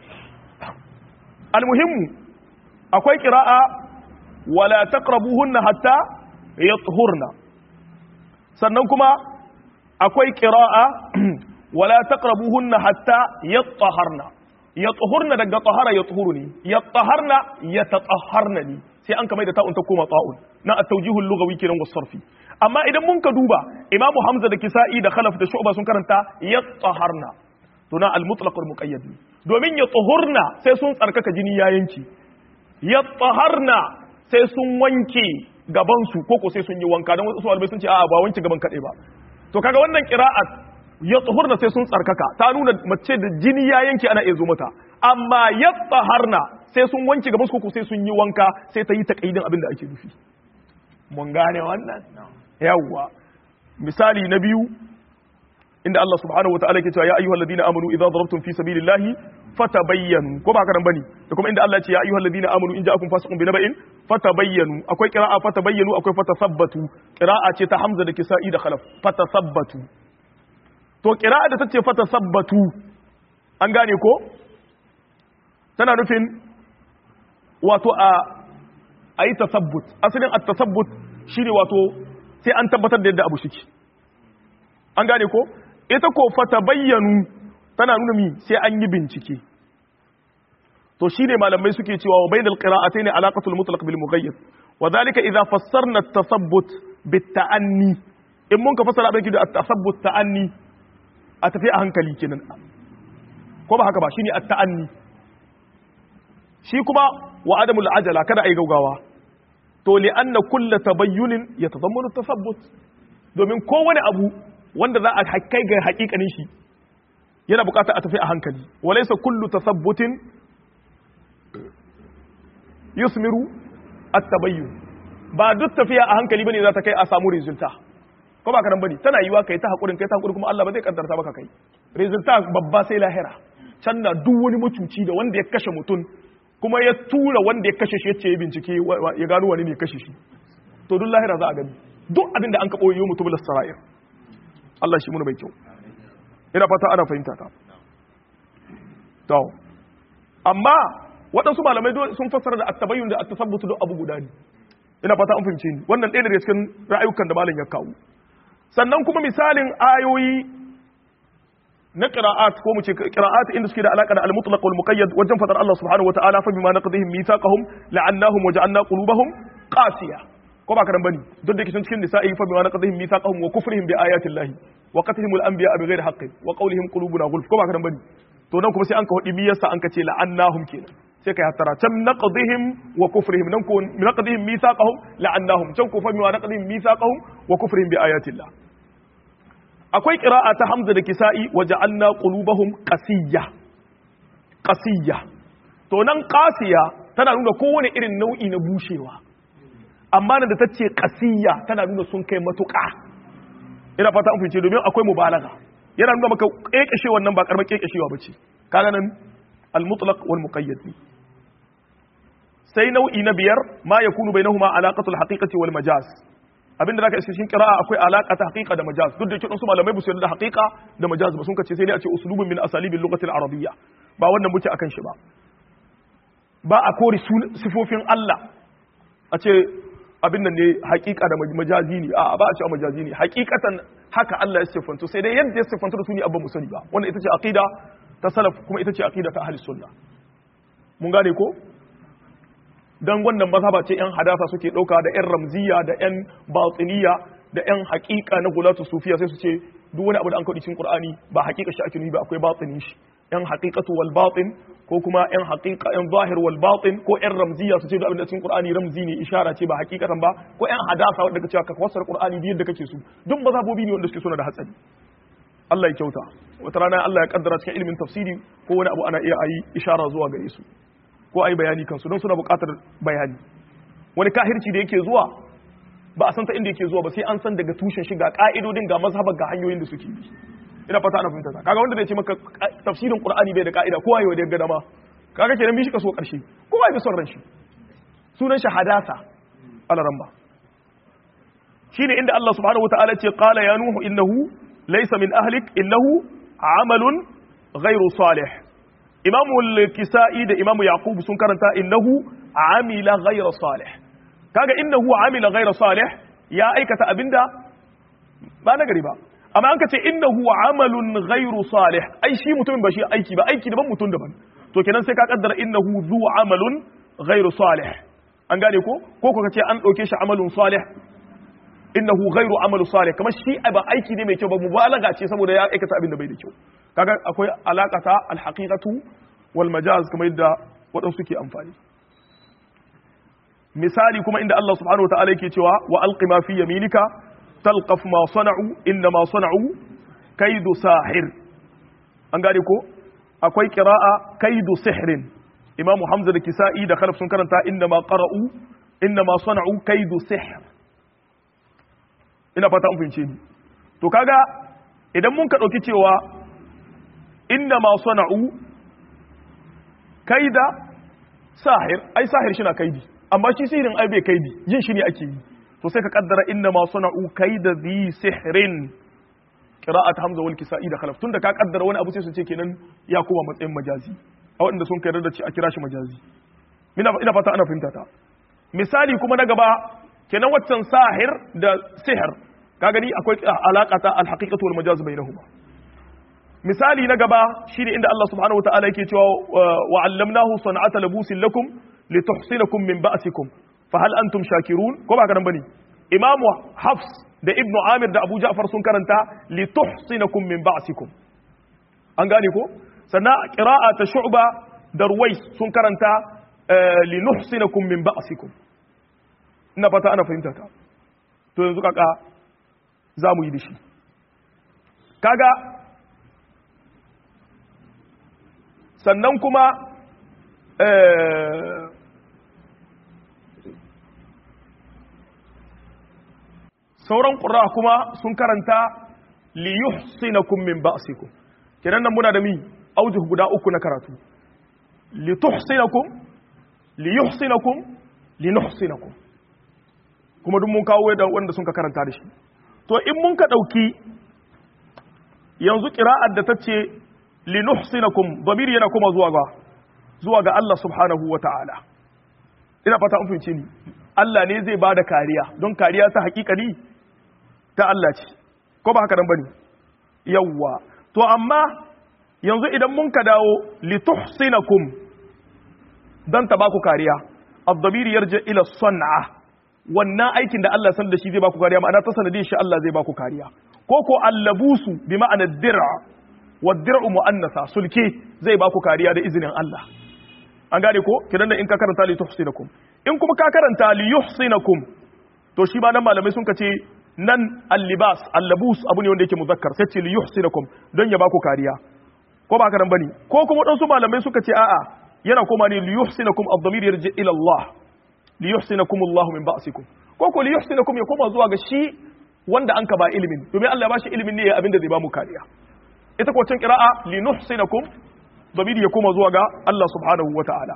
almuhimmu akwai qira'a wala taqrabuhunna hatta yathurna sannan kuma akwai qira'a wala taqrabuhunna hatta yatahharna yatahurna daga tahara yathuruni yatahharna yatatahharna ni sai an kamar da ta'un ta koma ta'un na at-tawjihul lughawi kiran wasarfi amma idan mun ka duba imamu hamza da kisa'i da khalaf da shu'ba sun karanta yatahharna to na al-mutlaq al-muqayyad domin ya tuhurna sai sun tsarkaka jini ya yanki ya taharna sai sun wanke gaban su koko sai sun yi wanka don wasu albai sun ce a'a ba wanke gaban kaɗai ba to kaga wannan qira'at ya tuhurna sai sun tsarkaka ta nuna mace da jini ya yanke ana iya zo mata amma ya taharna sai sun wanke gaban su koko sai sun yi wanka sai ta yi takaidin abin da ake nufi mun gane wannan yawwa misali na biyu inda Allah subhanahu wataala ke cewa ya ayyuhal ladina amanu idza darabtum fi sabilillahi fatabayyanu ko ba karan bane da kuma inda Allah ya ce ya ayyuhal ladina amanu in ja'akum fasiqun binaba'in fatabayyanu akwai qira'a fatabayyanu akwai fatasabbatu qira'a ce ta Hamza da Kisa'i da Khalaf fatasabbatu to qira'a da tace fatasabbatu an gane ko tana nufin wato a ayi tasabbut asalin at-tasabbut shine wato sai an tabbatar da yadda abu shike an gane ko ita ko fata bayyanu tana nuna mi sai an yi bincike to shine malamai suke cewa wa bainal qira'atayn alaqatul mutlaq bil mughayyir wa dhalika idha fassarna at-tasabbut bit ta'anni in mun ka fassara abin da at-tasabbut ta'anni a tafi a hankali kenan ko ba haka ba shine at-ta'anni shi kuma wa adamul ajala kada ai gaugawa to li anna kullu tabayyunin yatadammanu at-tasabbut domin kowane abu wanda za a kai ga hakikanin shi yana bukata a tafi a hankali walaysa kullu tasabbutin yusmiru at-tabayyun ba duk tafiya a hankali bane za ta kai a samu resulta ko ba karan bane tana yiwa kai ta hakurin kai ta hakurin kuma Allah ba zai kaddarta baka kai resulta babba sai lahira can na duk wani mutuci da wanda ya kashe mutum kuma ya tura wanda ya kashe shi yace ya bincike ya gano wani ne kashe shi to duk lahira za a gani duk abin da an kaɓo yi mutum sara'ir Allah shi muna mai kyau ina fata ana fahimta ta to amma waɗansu malamai sun fassara da attabayyun da attasabbutu duk abu guda ne ina fata an fahimce ni wannan ɗaya daga cikin ra'ayukan da malam ya kawo sannan kuma misalin ayoyi na qira'at ko mu ce qira'at inda suke da alaka da al-mutlaq wal muqayyad wajen fadar Allah subhanahu wa ta'ala fa bima naqdihim mithaqahum la'annahum wa ja'alna qulubahum qasiya ko ba karan bane duk da kishin cikin nisa'i fa bima naqdihim mithaqahum wa kufrihim bi ayati llahi wa qatlihim al-anbiya bighairi haqqin wa qawlihim qulubuna ghulf ko ba karan bane to nan kuma sai an ka hudi miyarsa an ka ce la'annahum kenan sai kai hattara can naqdihim wa kufrihim nan ko naqdihim mithaqahum la'annahum can ko fa bima naqdihim mithaqahum wa kufrihim bi ayati llah akwai qira'a ta hamza da kisa'i wa ja'alna qulubahum qasiyya qasiyya to nan qasiya tana nuna kowane irin nau'i na bushewa amma nan da ta ce qasiyya tana nuna sun kai matuƙa ina fata an fice domin akwai mubalaga yana nuna maka kekeshewa nan ba karamar kekeshewa bace kaga nan al-mutlaq wal muqayyad sai nau'i na biyar ma yakunu bainahuma alaqatul haqiqati wal majaz abinda zaka iske cikin qira'a akwai alaka ta haqiqa da majaz duk da yake su malamai ba su yarda da haqiqa da majaz ba sun kace sai dai a ce uslubun min asalibil lughati al-arabiyya ba wannan muke akan shi ba ba a kori sifofin Allah a ce abin nan ne haqiqa da majazi ne a ba a ce majazi ne haqiqatan haka Allah ya sifanto sai dai yadda ya sifanto da su ne abba mu sani ba wannan ita ce aqida ta salaf kuma ita ce aqida ta ahli sunna mun gane ko don wannan mazhaba ce yan hadasa suke ɗauka da yan ramziya da yan batiniya da yan haƙiƙa na gulatu sufiya sai su ce duk wani abu da an kaɗi cikin qur'ani ba haƙiƙa shi ake nufi ba akwai batini shi yan haƙiƙatu wal batin ko kuma yan haƙiƙa yan zahir wal batin ko yan ramziya su ce duk abin da cikin qur'ani ramzi ne ishara ce ba haƙiƙatan ba ko yan hadasa wanda kace ka fassara qur'ani da yadda kake so duk mazhabobi ne wanda suke suna da hatsari Allah ya kyauta wata rana Allah ya kaddara cikin ilimin tafsiri ko wani abu ana iya ayi ishara zuwa gare su ko a yi bayani kansu don suna buƙatar bayani wani kahirci da yake zuwa ba a san ta inda yake zuwa ba sai an san daga tushen shi ga ka'idodin ga mazhabar ga hanyoyin da suke bi ina fata ana fahimta ta kaga wanda zai ce maka tafsirin qur'ani bai da ka'ida kowa yau da gada ma kaga kenan bi shi kaso karshe kowa ya bi son ran shi sunan shi hadasa alaramba shine inda Allah subhanahu wataala ce qala ya nuhu innahu laysa min ahlik innahu amalun ghairu salih imamu al-kisa'i da imamu yaqub sun karanta innahu amila ghayra salih kaga innahu amila ghayra salih ya aikata abinda ba na gari ba amma an kace innahu amalun ghayru salih ai shi mutumin ba shi aiki ba aiki daban mutum daban to kenan sai ka kaddara innahu zu amalun ghayru salih an gane ko ko ko kace an dauke shi amalun salih innahu ghayru amalu salih kamar shi ba aiki ne mai kyau ba mubalaga ce saboda ya aikata abin da bai da kyau kaga akwai alakata alhaqiqatu wal majaz kamar yadda waɗansu suke amfani misali kuma inda Allah subhanahu wataala yake cewa wa alqi ma fi yaminika talqaf ma sana'u inna ma sana'u kaidu sahir an gane ko akwai qira'a kaidu sihrin imamu hamza da kisa'i da khalaf sun karanta inna ma qara'u inna ma sana'u kaidu sihr ina fata an fahimce ni to kaga idan mun ka dauki cewa inna ma sana'u kaida sahir ai sahir shi na kaidi amma shi sihirin ai bai kaidi yin shi ne ake yi to sai ka kaddara inna ma sana'u kaida zi sihrin qira'at hamza wal kisa'i da khalaf tunda ka kaddara wani abu sai su ce kenan ya koma matsayin majazi a waɗanda sun kai da ci a kira shi majazi ina ina fata ana fahimta ta misali kuma na gaba kenan waccan sahir da sihir ka gani akwai alaka ta al-haqiqatu wal majaz bainahuma misali na gaba shine inda Allah subhanahu wataala yake cewa wa 'allamnahu san'ata labusin lakum lituhsinakum min ba'sikum fa hal antum shakirun ko ba karan bane imamu hafs da ibnu amir da abu ja'far sun karanta lituhsinakum min ba'sikum an gane ko sannan qira'a ta shu'ba da ruwais sun karanta linuhsinakum min ba'sikum ina fata ana fahimta ta to yanzu kaka za mu yi da shi kaga sannan kuma sauran ƙura kuma sun karanta liyuhsinakum min ba'sikum kenan nan muna da mi aujuh guda uku na karatu lituhsinakum liyuhsinakum linuhsinakum kuma duk mun kawo da wanda sun ka karanta da shi to in mun ka dauki yanzu qira'ar da tace linuhsinakum damiri yana kuma zuwa ga zuwa ga Allah subhanahu wata'ala ina fata an fahimce ni Allah ne zai bada kariya don kariya ta hakikani ta Allah ce ko ba haka nan bane yawwa to amma yanzu idan mun ka dawo lituhsinakum dan ta baku kariya ad-damiri yarji ila san'a wannan aikin da Allah san da shi zai baku kariya ma'ana ta sanadin shi Allah zai baku kariya ko ko allabusu bi ma'ana dir'a wa dir'u mu'annasa sulke zai baku kariya da izinin Allah an gane ko kidan da in ka karanta li tuhsinakum in kuma ka karanta li yuhsinakum to shi ba nan malamai sun kace nan al-libas al-labus abu ne wanda yake muzakkar sai ce li yuhsinakum don ya baku kariya ko ba haka nan bane ko kuma dan su malamai suka ce a'a yana koma ne li yuhsinakum ad-damir yarji ila Allah li yuhsinakum Allah min ba'sikum ko ko li yuhsinakum ya koma zuwa ga shi wanda an ka ba ilimin domin Allah ya bashi ilimin ne ya abinda zai ba mu kariya ita ko cin qira'a li nuhsinakum damir ya koma zuwa ga Allah subhanahu wata'ala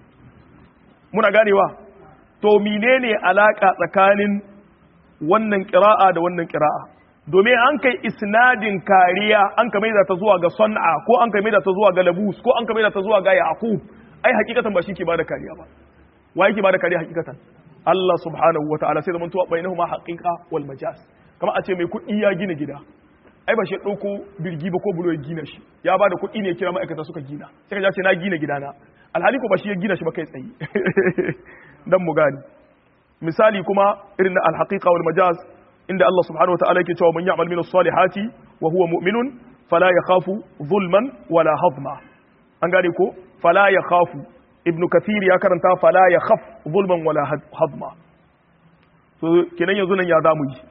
muna ganewa to menene alaka tsakanin wannan qira'a da wannan qira'a domin an kai isnadin kariya an ka maida ta zuwa ga san'a ko an ka maida ta zuwa ga labus ko an ka maida ta zuwa ga yaqub ai hakikatan ba shi ke bada kariya ba wa yake bada kariya hakikatan Allah subhanahu wa ta'ala sai zaman tuwa bainahuma haqiqa wal majaz kamar a ce mai kuɗi ya gina gida ai ba shi ɗauko birgi ba ko bulo ya gina shi ya bada kuɗi ne kira ma'aikata suka gina sai ka ce na gina gidana alhali ko ba shi ya gina shi ba kai tsaye dan mu gani misali kuma irin na alhaqiqa wal majaz inda Allah subhanahu wataala yake cewa man ya'mal minus salihati wa huwa mu'minun fala yakhafu zulman wala hadma an gane ko fala yakhafu ibnu kathir ya karanta fala yakhaf zulman wala hadma to kenan yanzu nan ya zamu yi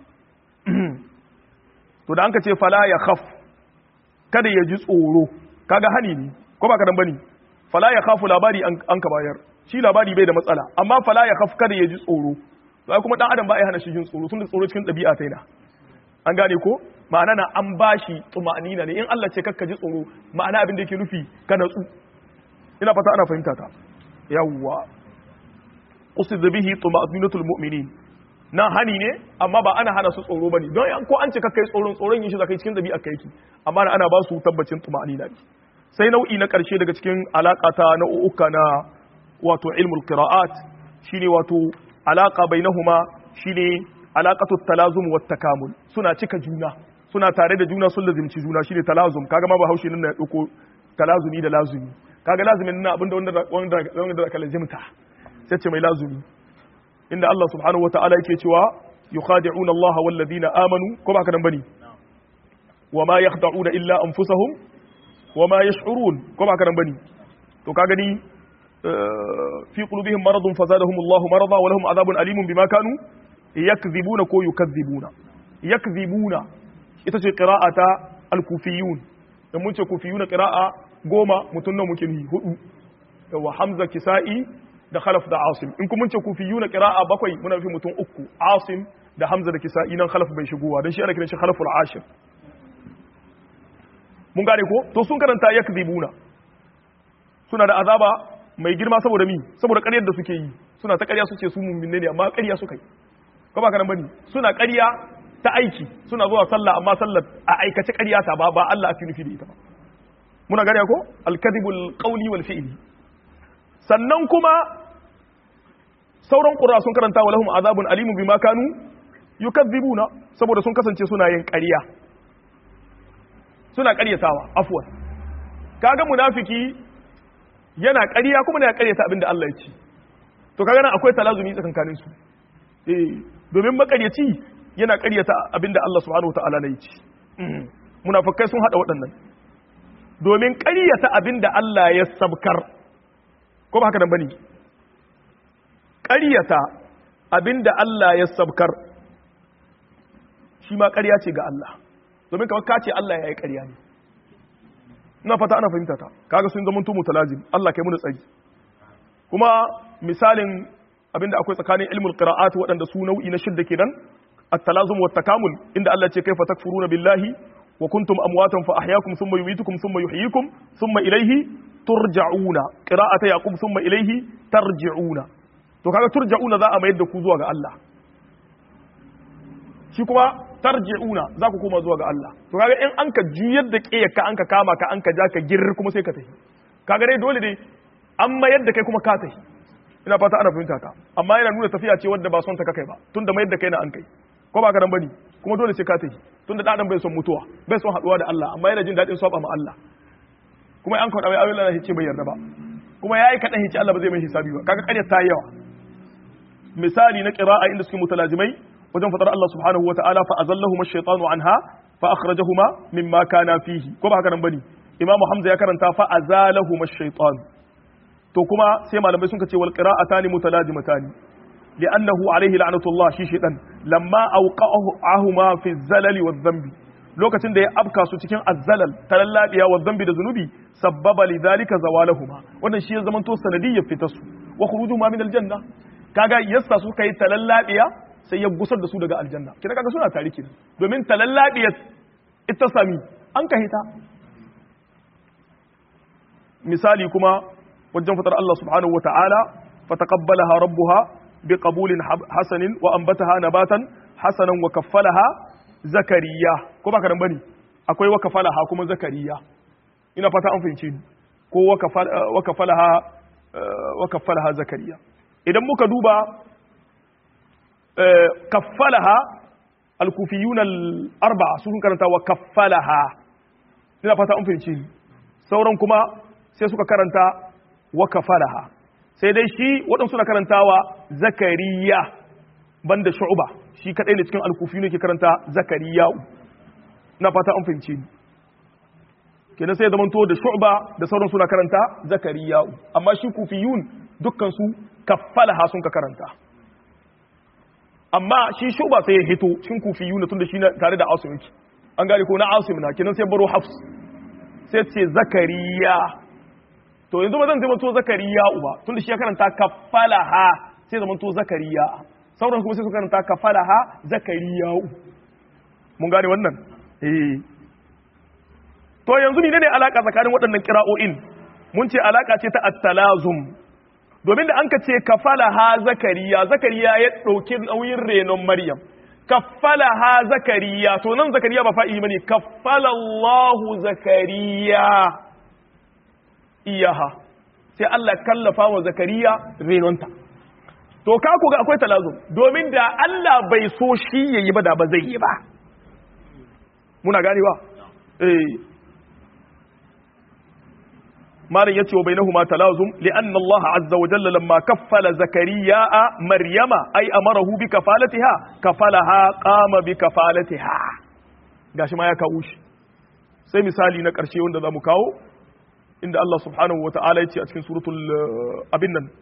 to da an ka ce fala yakhaf kada ya ji tsoro kaga hani ne ko ba kadan bane fala yakhafu labari an ka bayar shi labari bai da matsala amma fala yakhaf kada ya ji tsoro to kuma dan adam ba ya hana shi jin tsoro tunda tsoro cikin dabi'a ta yana an gane ko ma'ana na an bashi tumanina ne in Allah ce kakka ji tsoro ma'ana abin da yake nufi ka natsu ina fata ana fahimta ta yawwa usid bihi tumaninatul mu'minin na hani ne amma ba ana hana su tsoro bane don ko an ce kakkai tsoron tsoron yin shi zakai cikin dabi'a kai ki amma ana ba su tabbacin tumanina ne sai nau'i na karshe daga cikin alakata na uka na wato ilmul qira'at shine wato alaka bainahuma shine alaqatu talazum wat takamul suna cika juna suna tare da juna sun lazimci juna shine talazum kaga ma bahaushe nan ya dauko talazumi da lazumi kaga lazumin nan abinda wanda wanda wanda ka lazimta sai ce mai lazumi inda Allah subhanahu wataala yake cewa yukhadi'una Allah wal ladina amanu ko ba ka nan bane wama yakhda'una illa anfusahum wama yash'urun ko ba ka nan bane to ka gani في قلوبهم مرض فزادهم الله مرضا ولهم عذاب أليم بما كانوا يكذبون كو يكذبون يكذبون itace qira'ata al-kufiyun dan mun ce kufiyuna qira'a goma mutun nan muke ni hudu yawa hamza kisa'i da khalaf da asim in kuma mun ce kufiyuna qira'a bakwai muna fi mutun uku asim da hamza da kisa'i nan khalaf bai shigowa dan shi ana kiran shi khalaful ashir mun gane ko to sun karanta yakzibuna suna da azaba mai girma saboda mi saboda ƙaryar da suke yi suna ta ƙarya suke su mumminne ne amma ƙarya suka yi ko ba ka nan bane suna ƙarya ta aiki suna zuwa sallah amma sallar a aikace ƙarya ta ba ba Allah ake nufi da ita ba muna gane ko al-kadhibul qawli wal fi'li sannan kuma sauran qurra sun karanta wa lahum azabun alimun bima kanu yukadzibuna saboda sun kasance suna yin ƙarya suna ƙaryatawa afwan kaga munafiki yana ƙarya kuma yana ƙaryata abinda Allah ya ce to kaga nan akwai talazumi tsakankanin su eh domin makaryaci yana ƙaryata abinda Allah subhanahu wataala ne ya ce munafikai sun hada waɗannan domin ƙaryata abinda Allah ya sabkar ko ba haka nan bane ƙaryata abinda Allah ya sabkar shi ma ƙarya ce ga Allah domin kamar ka ce Allah ya yi ƙarya ne ina fata ana fahimta ta kaga sun zama tumu talazim Allah kai mu da tsari kuma misalin abinda akwai tsakanin ilmul qira'at waɗanda su nau'i na shidda kenan at-talazum wa takamul inda Allah ce kaifa takfuruna billahi wa kuntum amwatan fa ahyaakum thumma yumitukum thumma yuhyikum thumma ilayhi turja'una qira'ata yaqub thumma ilayhi tarji'una to kaga turja'una za a mayar da ku zuwa ga Allah shi kuma tarji'una za ku koma zuwa ga Allah to kaga in an ka juyar da ka an ka kama ka an ka ja ka gir kuma sai ka tafi kaga dai dole dai an mayar da kai kuma ka tafi ina fata ana fahimta ka amma yana nuna tafiya ce wadda ba son ta kai ba tunda mayar da kai na an kai ko ba ka dan bane kuma dole sai ka tafi tunda dan bai son mutuwa bai son haduwa da Allah amma yana jin dadin saba ma Allah kuma an kawo mai ayoyin Allah hice bai yarda ba kuma yayi kadan hice Allah ba zai mai hisabi ba kaga ƙarya ta yi yawa misali na qira'a inda suke mutalazimai wajen fadar Allah subhanahu wa ta'ala fa azallahuma ash-shaytanu anha fa akhrajahuma mimma kana fihi ko ba haka nan bane imamu hamza ya karanta fa azalahuma ash-shaytan to kuma sai malamai sun ce wal qira'atani mutalazimatani li'annahu alayhi la'natullah shi shaytan lamma awqa'ahuma fi zalali wadh-dhanbi lokacin da ya afka su cikin azzalal talallabiya wa dhanbi da zunubi sabbaba lidhalika zawalahuma wannan shi ya zamanto sanadiyyar fitarsu wa khurujuhuma min al-janna kaga yassa suka yi talallabiya sai ya gusar da su daga aljanna kina kaga suna tare kenan domin talallabiyat ita sami an ka hita misali kuma wajen fatar Allah subhanahu wata'ala fataqabbalaha rabbuha biqabulin hasanin wa anbataha nabatan hasanan wa kaffalaha zakariya ko baka nan bane akwai wa kaffalaha kuma zakariya ina fata an fahimci ko wa kaffalaha wa kaffalaha zakariya idan muka duba kaffalaha alkufiyun al-arba'a sun karanta wa kaffalaha ina fata an fahimci sauran kuma sai suka karanta wa kaffalaha sai dai shi waɗansu na karantawa zakariya banda shu'ba shi kadai ne cikin alkufiyun ke karanta zakariya ina fata an fahimci kenan sai zaman to da shu'ba da sauran suna karanta zakariya amma shi kufiyun dukkan su kaffalaha sun ka karanta amma shi shuba sai ya hito cikin kufiyu na tunda shi tare da asim yake an gane ko na asim na kenan sai baro hafs sai ce zakariya to yanzu ba zan zama to zakariya uba tunda shi ya karanta kafalaha sai zama to zakariya sauran kuma sai su karanta kafalaha zakariya mun gane wannan eh to yanzu ne ne alaka tsakanin waɗannan kira'o'in mun ce alaka ce ta at-talazum domin da an ka ce kafala ha zakariya zakariya ya ɗauki nauyin renon maryam kafala ha zakariya to nan zakariya ba fa'i bane kafala Allahu zakariya iyaha sai Allah kallafa wa zakariya renonta to ka ku ga akwai talazum domin da Allah bai so shi yayi ba da ba zai yi ba muna gani ba eh مالن يتي وبينهما تلازم لأن الله عز وجل لما كفل زكريا مريم أي أمره بكفالتها كفلها قام بكفالتها gashi ma ya kawo shi sai misali na ƙarshe wanda za mu kawo inda Allah subhanahu wa ta'ala ya ce a cikin suratul abin nan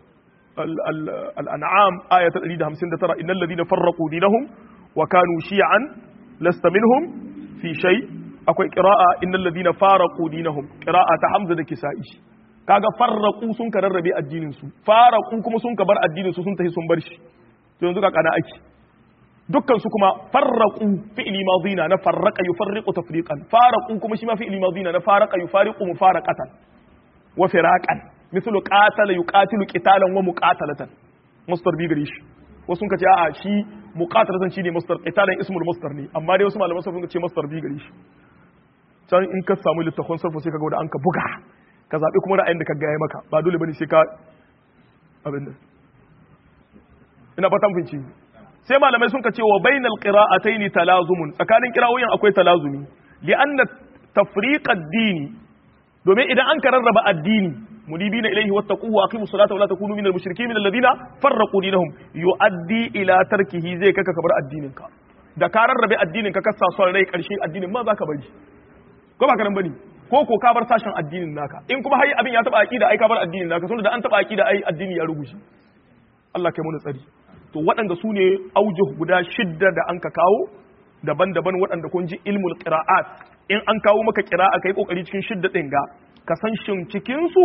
al'an'am aya ta 159 innal ladina farraqu dinahum wa kanu shi'an lasta minhum fi shay' akwai ƙira'a innal ladina faraqu dinahum ƙira'a ta Hamza da Kisa'i kaga farraqu sun ka rarrabe addinin su faraqu kuma sun ka bar addinin su sun tafi sun bar shi to yanzu ka kana aiki dukkan su kuma farraqu fi'li madina na farraqa yufarriqu tafriqan faraqu kuma shi ma fi'li madina na faraqa yufariqu mufaraqatan wa firaqan mithlu qatala yuqatilu qitalan wa muqatalatan masdar bi gare shi wasu sun ka ce a'a shi muqatalatan shine masdar qitalan ismul masdar ne amma dai wasu malaman sun ce masdar bi gare shi can in ka samu littafin sarfa sai ka ga da an ka buga ka zaɓi kuma ra'ayin da ka gaya maka ba dole bane sai ka abin da ina fatan finci sai malamai sun ka ce wa bainal qira'ataini talazumun tsakanin qira'oyin akwai talazumi li anna tafriq ad-dini domin idan an ka rarraba addini mudibina ilayhi wattaquhu wa aqimus salata wa la takunu minal mushrikeen minal ladina farraqu dinahum yuaddi ila tarkihi zai kaka kabar addinin ka da ka rarrabe addinin ka kasa son rai karshe addinin ma zaka bari ko ba karan bane ko ko ka bar sashen addinin naka in kuma hai abin ya taba aqida ai ka bar addinin naka tunda da an taba aqida ai addini ya rubuce Allah kai mu tsari to waɗanda su ne aujuh guda shidda da an ka kawo daban-daban waɗanda kun ji ilmul qira'at in an kawo maka qira'a kai kokari cikin shidda din ga ka san shin cikin su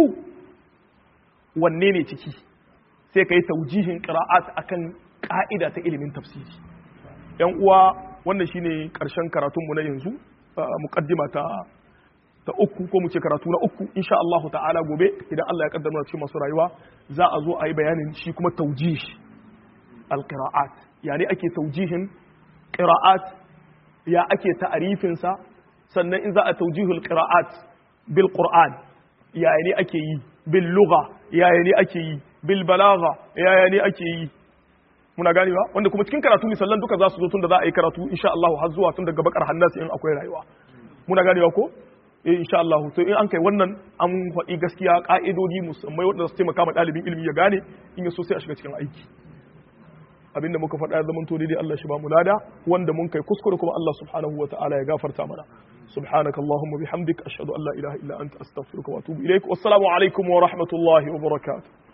wanne ne ciki sai kai taujihin qira'at akan ka'ida ta ilimin tafsiri yan uwa wannan shine karshen karatunmu na yanzu muqaddima ta ta uku ko mu ce karatu na uku insha Allah ta'ala gobe idan Allah ya kaddara cikin masu rayuwa za a zo a yi bayanin shi kuma taujih alqira'at yani ake taujihin qira'at ya ake ta'arifin sa sannan in za a taujihul qira'at bil qur'an yaya ne ake yi bil lugha yaya ne ake yi bil balagha yaya ne ake yi muna gane ba wanda kuma cikin karatu misallan duka za su zo tun da za a yi karatu insha Allah har zuwa tun daga bakar hannasi in akwai rayuwa muna gane ba ko eh insha Allah to in an kai wannan an faɗi gaskiya ka'idodi musammai wanda su taimaka ma ɗalibin ilimi ya gane in ya so sai a shiga cikin aiki abinda muka faɗa ya zamanto daidai Allah shi ba mu lada wanda mun kai kuskure kuma Allah subhanahu wa ta'ala ya gafarta mana subhanaka allahumma bihamdik ashhadu an la ilaha illa anta astaghfiruka wa atubu ilaik wassalamu alaikum wa rahmatullahi wa barakatuh